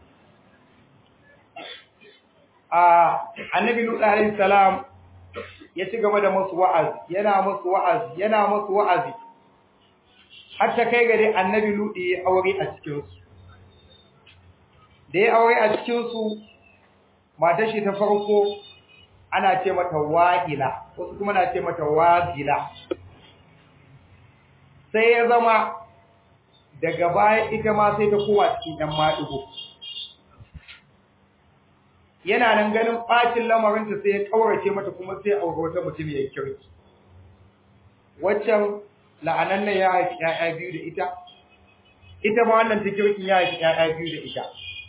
a annabi lut alaihi salam ya ci gaba da musu wa'azi yana musu wa'azi yana musu wa'azi har ta kai gare annabi ludi ya aure a cikin su da ya aure a cikin su matar shi ta farko ana ce mata wa'ila wasu kuma na ce mata wazila sai ya zama daga baya ita ma sai ta kowa cikin ɗan maɗigo yana nan ganin ɓacin lamarinta sai ya ƙaurace mata kuma sai aure wata mutum ya kirki waccan la'anan nan ya haifi ‘ya'ya biyu da ita ita ma wannan ta kirkin ya haifi ‘ya'ya biyu da ita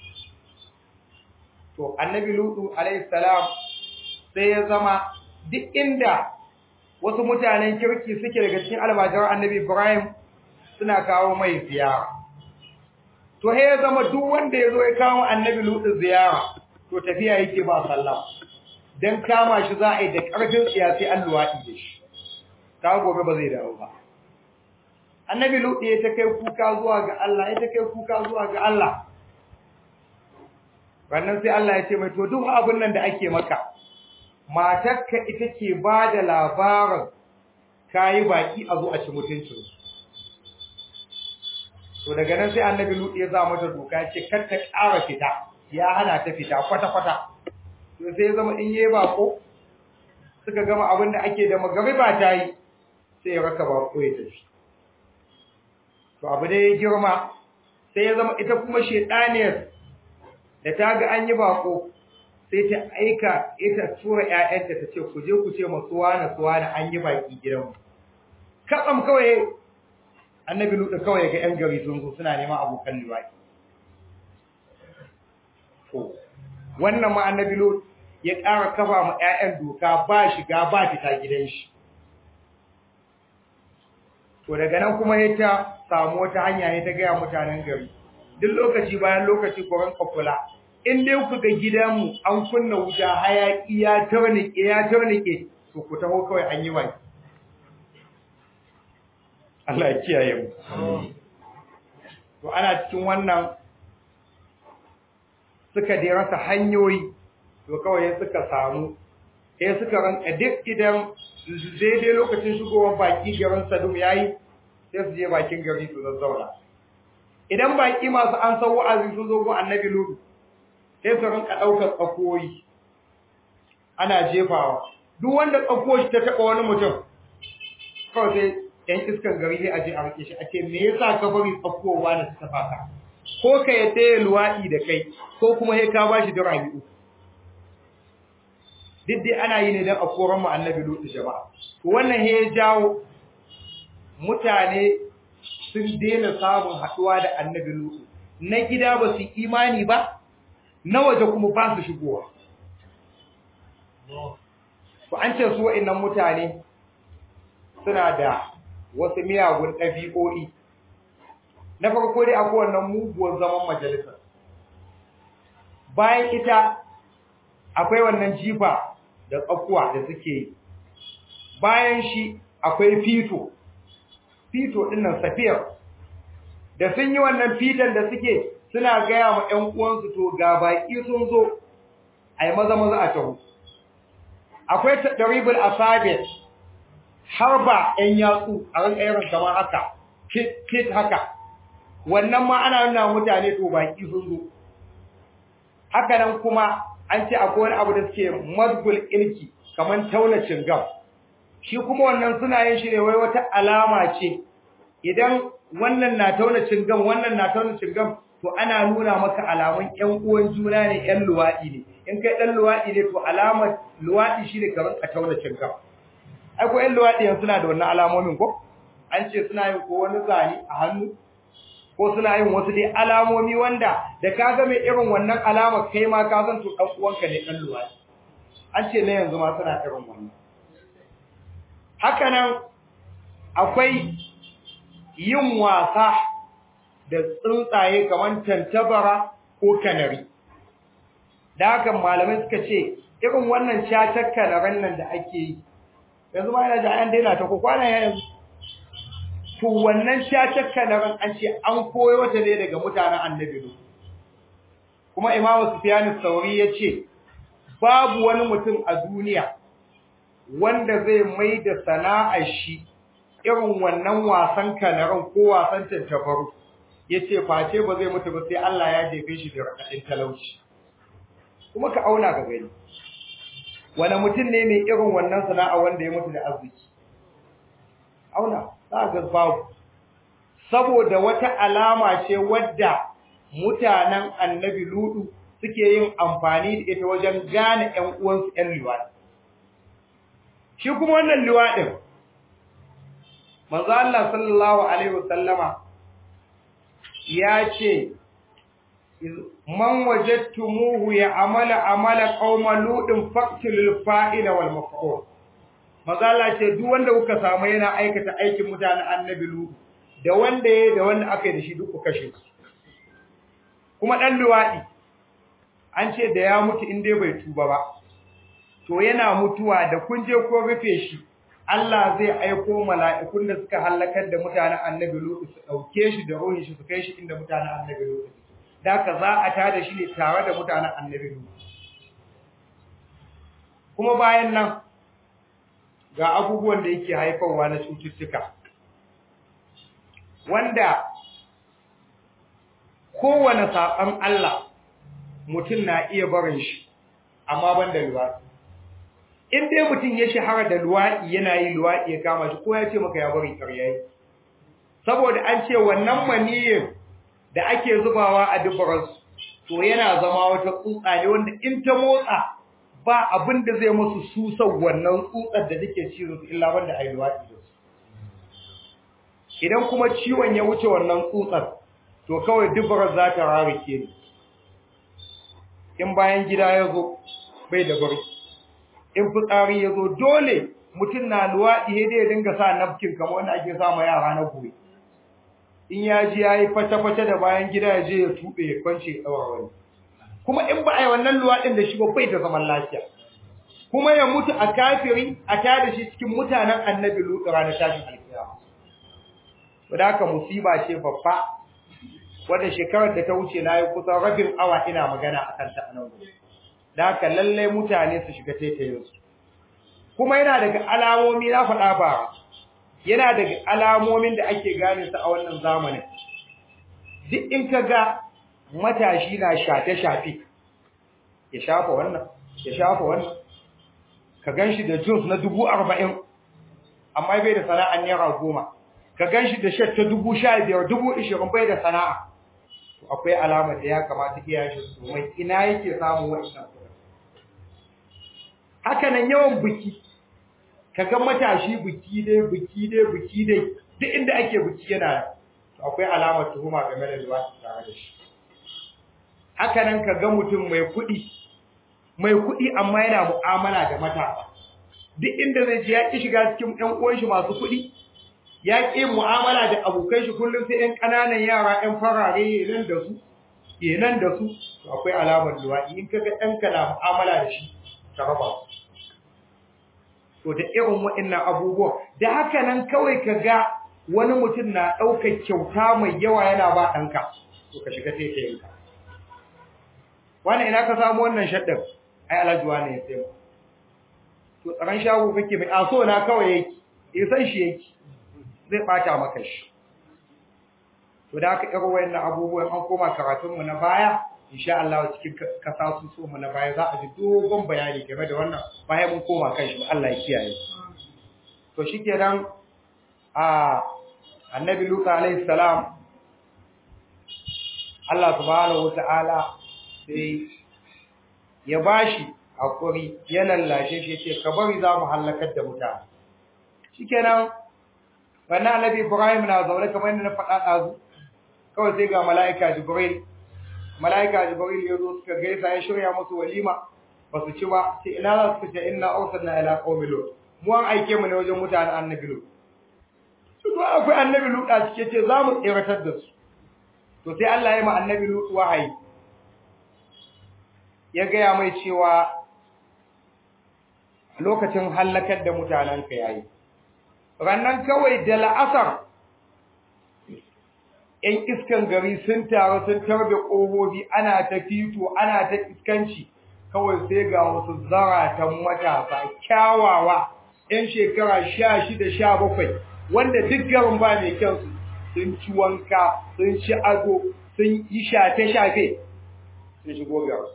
to annabi lutu alayhi salam sai ya zama duk inda wasu mutanen kirki suke daga cikin almajiran annabi ibrahim suna kawo mai ziyara to he ya zama duk wanda ya zo ya kawo annabi lutu ziyara to tafiya yake ba sallah dan kama shi za a yi da ƙarfin siyasi an luwaɗi da shi ta gobe ba zai dawo ba annabi lutu ya ta kai kuka zuwa ga Allah ya ta kai kuka zuwa ga Allah wannan sai Allah ya ce mai to duk abin nan da ake maka matarka ita ke ba da labarin kayi baki a zo a ci mutuncin to daga nan sai annabi lutu ya za mata doka ya ce kar ta ƙara fita ya hana ta fita kwata-kwata to sai ya zama in yi bako suka gama abin da ake da magariba ta yi sai ya raka bako ya tafi to abu da ya girma sai ya zama ita kuma shedaniyar da ta ga an yi bako sai ta aika ita tura ƴaƴanta ta ce ku je ku ce masu wani su wani an yi baki gidanmu katsam kawai annabi lutu kawai ga ƴan gari sun zo suna neman abokan liwaki to wannan ma annabi lutu ya ƙara kafa ma ƴaƴan doka ba shiga ba fita gidan shi to daga nan kuma ya ta samu wata hanya ne ta gaya mutanen gari duk lokaci bayan lokaci ku ranka kula in dai ku ga gidanmu an kunna wuta hayaki ya tarnike ya tarnike to ku taho kawai an yi wani Allah ya kiyaye mu to ana cikin wannan suka dai rasa hanyoyi to kawai suka samu sai suka ranka duk idan daidai lokacin shigowar baki garin Sadum yayi sai su je bakin gari su zazzauna idan baki masu an san wa'azi sun zo gun Annabi Lutu sai su rinka daukar tsakoyi ana jefawa duk wanda tsakoyi ta taba wani mutum kawai sai ɗan iskan gari sai a je a rike shi a ce me yasa ka bari tsakowa da ta faka ko ka yadda ya luwaɗi da kai ko kuma sai ka bashi dirami uku duk dai ana yi ne don a koran mu annabi lutu jama'a to wannan he ya jawo mutane sun daina samun haɗuwa da annabi lutu na gida ba su imani ba na waje kuma ba su shigowa to an ce su wa'annan mutane suna da wasu miyagun ɗabi'o'i na farko dai akwai wannan muguwar zaman majalisa bayan ita akwai wannan jifa da tsakuwa da suke yi bayan shi akwai fito fito dinnan safiyar da sun yi wannan fitan da suke suna gaya ma ƴan uwansu to ga baki sun zo ai maza maza a taho akwai tadribul asabi har ba ƴan yatsu a ran irin kamar haka kit kit haka wannan ma ana nuna mutane to baki sun zo haka nan kuma an ce akwai wani abu da suke mazgul ilki kaman tauna cingam shi kuma wannan suna yin shi ne wai wata alama ce idan wannan na tauna cingam wannan na tauna cingam to ana nuna maka alamun ƴan uwan juna ne ƴan luwadi ne in kai dan luwadi ne to alamar luwadi shine kaman ka tauna cingam ai ko ƴan luwaɗi yanzu suna da wannan alamomin ko an ce suna yin ko wani zane a hannu ko suna yin wasu dai alamomi wanda da ka ga mai irin wannan alama kai ma ka san to dan uwanka ne dan luwaɗi an ce na yanzu ma suna irin wannan haka nan akwai yin wasa da tsuntsaye kamar tantabara ko kanari da haka malamai suka ce irin wannan catar kanaran nan da ake yi yanzu ma yana da an daina ta ko kwana yanzu to wannan cacar kanaran an ce an koyo ta ne daga mutanen annabi ne kuma imamu sufyan sauri ya ce babu wani mutum a duniya wanda zai mai da sana'ar shi irin wannan wasan kanaran ko wasan tantabaru ya ce face ba zai mutu ba sai Allah ya jefe shi da raɗaɗin talauci kuma ka auna ga gani wani mutum ne mai irin wannan sana'a wanda ya mutu da arziki auna za ga babu saboda wata alama ce wadda mutanen annabi ludu suke yin amfani da ita wajen gane ƴan uwansu ƴan liwaɗi shi kuma wannan liwaɗin manzo Allah sallallahu alaihi wasallama ya ce man wajadtumuhu ya amala amala qauma ludin faqtilul fa'ila wal maf'ul mazala ce duk wanda kuka samu yana aikata aikin mutanen annabi lu da wanda yayi da wanda aka yi da shi duk ku kashe su kuma dan luwadi an ce da ya mutu in dai bai tuba ba to yana mutuwa da kun je ko rufe shi Allah zai aiko mala'ikun da suka halakar da mutanen annabi lu su dauke shi da ruhin shi su kai shi inda mutanen annabi lu da ka za a tada shi ne tare da mutanen annabi lu kuma bayan nan ga abubuwan da yake haifarwa na cututtuka wanda kowane saɓan Allah mutum na iya barin shi amma ban da luwaɗi in dai mutum ya shahara da luwaɗi yana yi luwaɗi ya kama shi ko ya ce maka ya bari ƙarya yi saboda an ce wannan maniyin da ake zubawa a dubararsu to yana zama wata tsutsa ne wanda in ta motsa ba abin da zai musu susan wannan tsutsar da take cizon su illa wanda ayi luwaɗi da su idan kuma ciwon ya wuce wannan tsutsar to kawai dubarar za ta rarike ni in bayan gida ya zo bai da bari in fitsari ya zo dole mutum na luwaɗi ya dai dinga sa nafkin kamar wanda ake sa ma yara na gobe in ya ji ya yi fata-fata da bayan gida ya je ya tuɓe ya kwance ya ɗaura wani kuma in ba a yi wannan luwaɗin da shi ba bai da zaman lafiya kuma ya mutu a kafiri a tada shi cikin mutanen annabi lutu ranar tashin alkiyama to da haka musiba ce babba wadda shekarar da ta wuce na yi kusan rabin awa ina magana a kanta a nan gobe da haka lallai mutane su shiga taitayinsu kuma yana daga alamomi na faɗa ba yana daga alamomin da ake gane su a wannan zamanin duk in ka ga matashi na shafe-shafe ya shafa wannan ya shafa wannan ka gan shi da jins na dubu arba'in amma bai da sana'ar naira goma ka gan shi da shat ta dubu sha biyar dubu ishirin bai da sana'a to akwai alamar da ya kamata iyayen shi su mai ina yake samun wa'annan kuɗin haka nan yawan biki ka ga matashi biki dai biki dai biki dai duk inda ake biki yana to akwai alamar tuhuma game da liwaɗi tare da shi haka nan ka ga mutum mai kuɗi mai kuɗi amma yana mu'amala da matasa duk inda zai je ya ƙi shiga cikin ɗan uwan shi masu kuɗi ya ƙi mu'amala da abokai shi kullum sai ɗan ƙananan yara ɗan farare nan da su nan da su to akwai alamar luwaɗi in ka ga ɗanka na mu'amala da shi ka raba to da irin waɗannan abubuwan da haka nan kawai ka ga wani mutum na ɗaukar kyauta mai yawa yana ba ɗanka to ka shiga taitayinka wani ina ka samu wannan shaddar ai alajuwa ne ya sai mu to tsaron shago kake mai aso na kawai yake ya san shi yake zai bata maka shi to da aka irin wayannan abubuwan an koma karatun mu na baya insha Allah cikin kasa su so mu na baya za a ji dogon bayani game da wannan bayan mun koma kan shi Allah ya kiyaye to shikenan a annabi Luka alaihi salam Allah subhanahu wataala sai ya bashi hakuri ya lallashe shi ce ka bari za mu halakar da mutane shikenan wannan annabi Ibrahim na zaune kamar yadda na faɗa ɗazu kawai sai ga mala'ika Jibril mala'ika Jibril ya zo suka gaisa ya shirya musu walima ba su ci ba sai ina za su ce inna arsalna ila qaumi lut mu an aike mu ne wajen mutanen annabi lut su ba akwai annabi lut a cike ce za mu tsiratar da su to sai Allah ya ma annabi lut wahayi ya gaya mai cewa lokacin hallakar da mutanen ka yayi rannan kawai da la'asar ‘yan iskan gari sun taru sun tarbe ƙofofi ana ta fito ana ta iskanci kawai sai ga wasu zaratan matasa kyawawa ‘yan shekara sha shida sha bakwai wanda duk garin ba mai kyansu sun ci wanka sun ci ado sun yi shafe-shafe sun shigo garin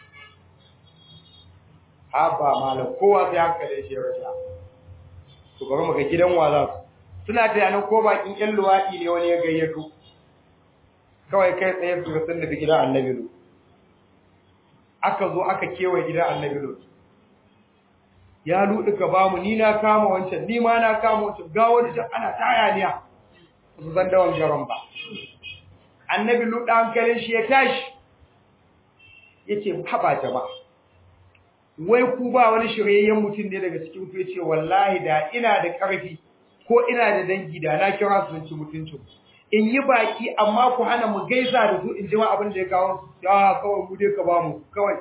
haba malam kowa sai hankalin shi ya rasha to bari mu ga gidan wa za su suna tunanin ko bakin ƴan luwaɗi ne wani ya gayyato kawai kai tsaye su ga sun da gidan annabi lu aka zo aka kewaye gidan annabi lu ya luɗu ka ba mu ni na kama wancan ni ma na kama wancan ga wani can ana ta hayaniya su san dawan garan ba annabi lu ɗan hankalin shi ya tashi ya ce haɓa jama'a wai ku ba wani shiryayyen mutum ne daga cikin ku yace wallahi da ina da ƙarfi ko ina da dangi da na kira su ci mutuncin in yi baki amma ku hana mu gaisa da su in ji ma abin da ya kawo su ya kawai mu dai ka ba mu kawai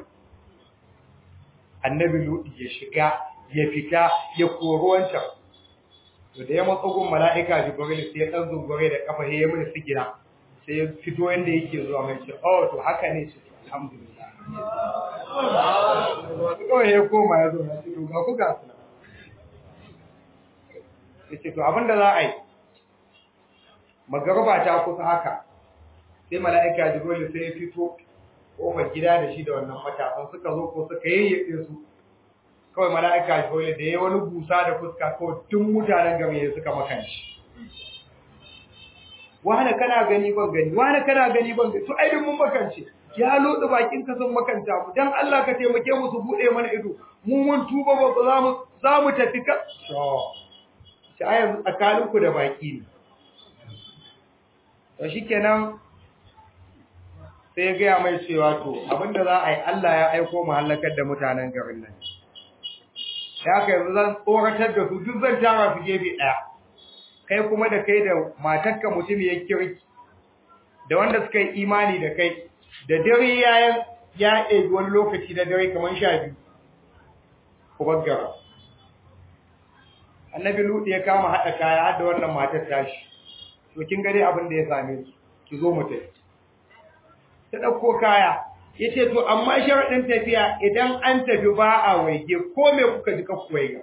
annabi ludi ya shiga ya fita ya koro wancan to da ya matsa gun mala'ika jibril sai ya dan zungure da kafa ya mini sigina sai ya fito yanda yake zuwa mai ce oh to haka ne ce alhamdulillah kawai ya koma ya zo na ce ga ku ga su ya ce to abinda za a yi magarba ta kusa haka sai mala'ika jibril sai ya fito kofar gida da shi da wannan matasan suka zo ko suka yayyafe su kawai mala'ika jibril da ya wani busa da fuska kawai tun mutanen game ya suka makanci wani kana gani ban gani wani kana gani ban gani to ai mun makance ya lodi bakin ka sun makanta mu dan Allah ka taimake mu su bude mana ido mu mun tuba ba za mu za mu tafi ka to shi ayan tsakanin ku da baki ne to shikenan sai ya ga mai cewa to abinda za a yi Allah ya aiko mu halakar da mutanen garin nan ya kai yanzu zan tsoratar da su duk zan tara su gefe daya kai kuma da kai da matarka mutum ya kirki da wanda suka yi imani da kai da dare ya ya ɗebi wani lokaci da dare kamar sha biyu ku baggara annabi lutu ya kama haɗa kaya har da wannan matar tashi to kin gare abin da ya same su ki zo mu tafi ta ɗauko kaya ya ce to amma sharaɗin tafiya idan an tafi ba a waige ko me kuka ji ka waiga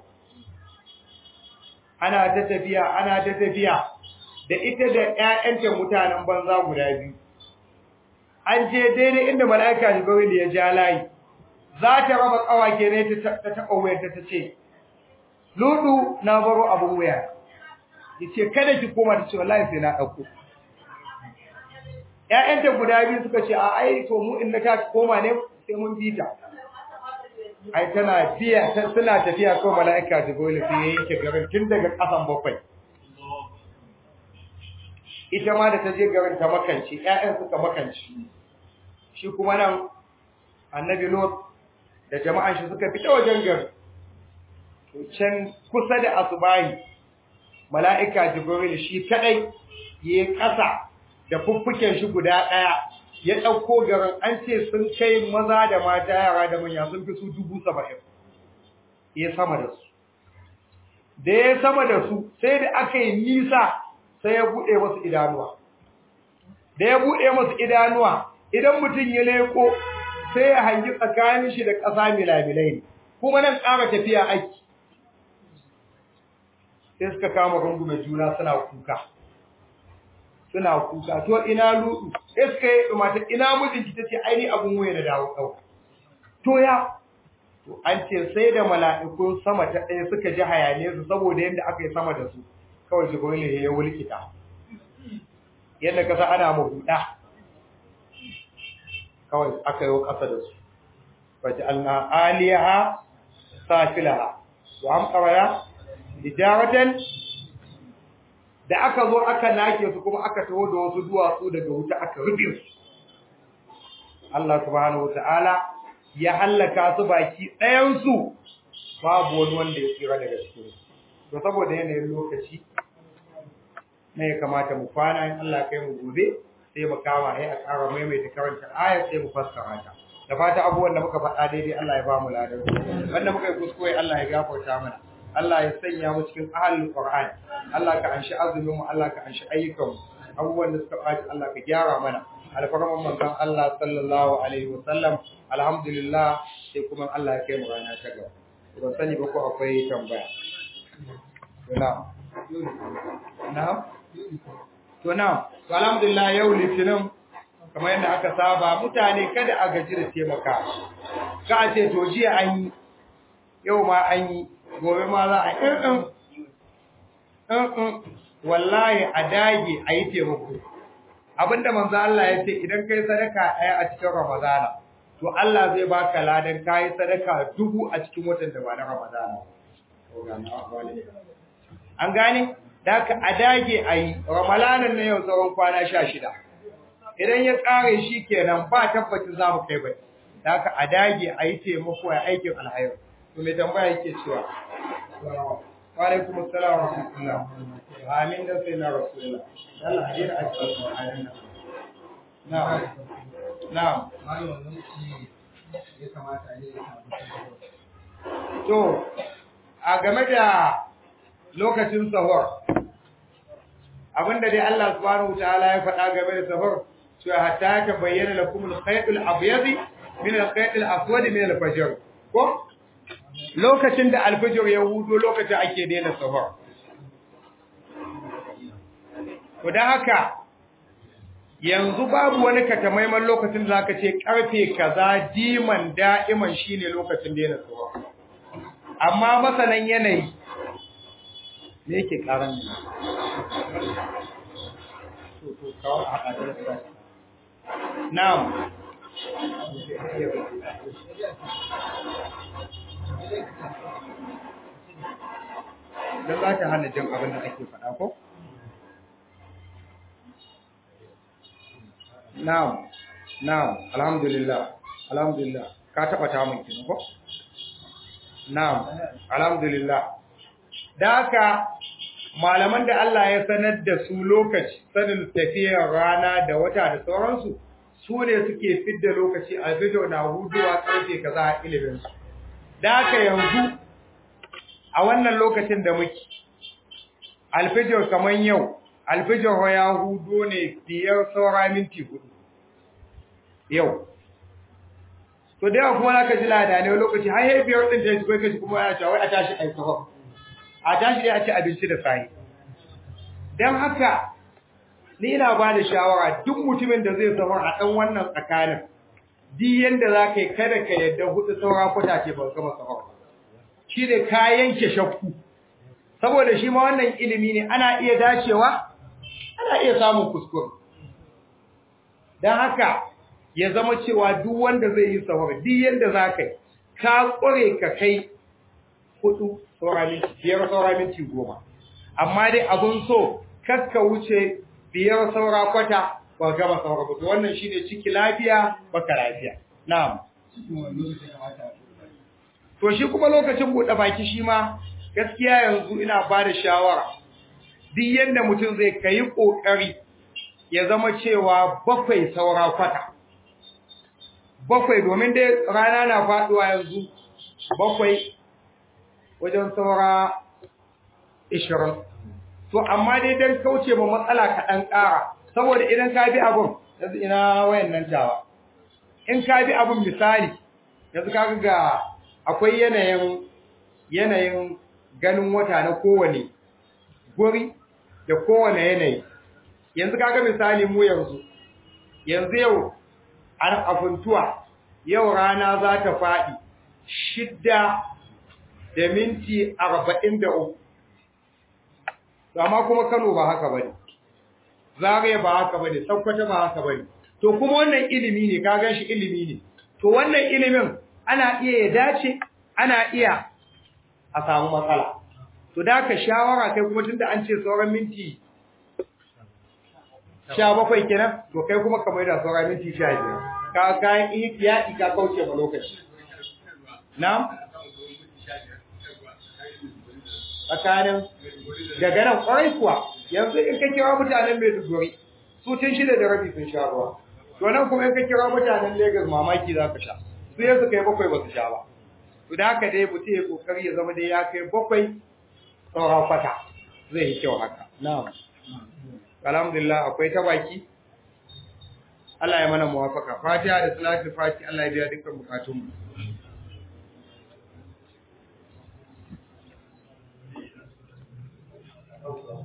ana ta tafiya ana ta tafiya da ita da ƴaƴanta mutanen banza guda biyu an je daidai inda mala'ika Jibril ya ja layi za ta raba kawake ne ta taɓa wayarta ta ce Ludu na baro abun waya yace kada ki koma ta ce wallahi sai na dauko ƴaƴanta guda biyu suka ce a ai to mu in na ta koma ne sai mun bi ta ai tana biya suna tafiya ko mala'ika Jibril sai ya yanke garin tun daga kasan bakwai ita ma da ta je garin ta makanci ƴaƴan suka makanci shi kuma nan annabi Lot da jama'an shi suka fita wajen gari to can kusa da asubahi mala'ika Jibril shi kadai yayi kasa da fuffuken shi guda daya ya dauko garin an ce sun kai maza da mata yara da manya sun fi su dubu saba'in ya sama da su da ya sama da su sai da aka yi nisa sai ya buɗe masu idanuwa da ya buɗe masu idanuwa idan mutum ya leko sai ya hangi tsakanin shi da ƙasa milamilai ne kuma nan ƙara tafiya aiki sai suka kama rungume juna suna kuka suna kuka to ina ludu sai suka yi mata ina mijinki tace ai ni abun waye da dawo ɗauka to ya to an ce sai da mala'ikun sama ta ɗaya suka ji hayane su saboda yadda aka yi sama da su kawai jibril ya wulkita yadda kasa ana mabuda kawai aka yi kasa da su wace alna aliyaha safilaha wa amqara hijaratan da aka zo aka nake su kuma aka taho da wasu duwatsu daga wuta aka rufe su Allah subhanahu wataala ya hallaka su baki ɗayan su babu wani wanda ya tsira daga cikin su to saboda yanayin lokaci ne ya kamata mu kwana in Allah kai mu gobe sai mu kama ai a ƙara maimaita karanta ayat sai mu fassara ta da fata abubuwan da muka faɗa daidai Allah ya ba mu ladan wanda muka yi kuskure Allah ya gafarta mana Allah ya sanya mu cikin ahlul Qur'an Allah ka anshi azumin mu Allah ka anshi ayyukan mu abubuwan da suka ɓaci Allah ka gyara mana alfarman manzon Allah sallallahu alaihi wa sallam alhamdulillah sai kuma Allah ya kai mu rana ta gaba ban sani ba ko akwai tambaya na'am na'am to na'am to alhamdulillah yau litinin kamar yadda aka saba mutane kada a gaji da taimaka ka a ce to jiya an yi yau ma an yi gobe ma za a yi ɗin wallahi a dage a yi taimako abinda manzo Allah ya ce idan kai sadaka ɗaya a cikin ramadana to Allah zai baka ladan kai sadaka dubu a cikin watan da ba na ramadana an gane da haka a dage a yi ramalanan na yau tsawon kwana sha shida idan ya tsare shi kenan ba tabbacin za mu kai bai da haka a dage a yi taimako a aikin alhairu to mai tambaya yake cewa wa alaikum assalam wa rahmatullah amin da sai na rasulullah Allah ya jira a cikin ayin nan na'am na'am to a game da lokacin sahur abinda dai Allah subhanahu wataala ya faɗa game da sahur cewa hatta ta bayyana lakum al-khayt al-abyad min al-khayt al-aswad min al-fajr ko lokacin da al-fajr ya hudo lokacin ake daina sahur to dan haka yanzu babu wani katamaiman lokacin da zaka ce karfe kaza diman da'iman shine lokacin daina sahur amma masanan yanayi me yake karan ne to to kawo a hadar da na'am dan za ta hana jin abin da ake faɗa ko na'am na'am alhamdulillah alhamdulillah ka taba ta mun kin ko na'am alhamdulillah da haka malaman da Allah ya sanar da su lokaci sanin tafiyar rana da wata da sauransu su ne suke fidda lokaci a fito na huduwa karfe kaza a ilimin su da haka yanzu a wannan lokacin da muke alfijir kaman yau alfijir ya hudo ne biyar saura minti hudu yau to da yawa kuma naka ji lada ne lokaci har yi biyar din ta shigo kashi kuma ya cewa a tashi ai sahur a tashi dai a ci abinci da sai dan haka ni ina ba da shawara duk mutumin da zai sahur a dan wannan tsakanin di yanda za ka yi kada ka yadda hudu saura kwata ce ba gama sahur shi ne ka yanke shakku saboda shi ma wannan ilimi ne ana iya dacewa ana iya samun kuskure don haka ya zama cewa duk wanda zai yi sahur duk yanda za ka yi ka ƙware ka kai hudu biyar saura minti goma amma dai abun so kakka wuce biyar saura kwata ba gama saura ba wannan shine ciki lafiya baka lafiya na'am to shi kuma lokacin buɗe baki shi ma gaskiya yanzu ina ba da shawara duk yanda mutum zai kai ƙoƙari ya zama cewa bakwai saura kwata bakwai domin dai rana na faɗuwa yanzu bakwai wajen saura ishirin to amma dai don kauce ma matsala kaɗan ƙara saboda idan ka bi abin yanzu ina wayan nan tawa in ka bi abin misali yanzu ka ga akwai yanayin yanayin ganin wata na kowane guri da kowane yanayi yanzu kaga misali mu yanzu yanzu yau an afuntuwa yau rana za ta faɗi shidda da minti arba'in da uku amma kuma kano ba haka ba ne zagaye ba haka ba ne saukwata ba haka ba ne to kuma wannan ilimi ne ka gan shi ilimi ne to wannan ilimin ana iya ya dace ana iya a samu matsala to da ka shawara kai kuma tunda an ce sauran minti sha bakwai kenan to kai kuma ka mai da sauran minti sha biyar ka kayan ihtiyaɗi ka kauce ma lokaci na tsakanin daga nan kwarai kuwa yanzu in ka kira mutanen Maiduguri su tun shida da rabi sun sha ruwa to nan kuma in ka kira mutanen Lagos mamaki za ka sha su yanzu kai bakwai ba su sha ba to da haka dai mutum ya kokari ya zama dai ya kai bakwai sauran kwata zai yi kyau haka na'am alhamdulillah akwai ta baki Allah ya mana muwafaka fatiha da salatu fati Allah ya biya dukkan bukatunmu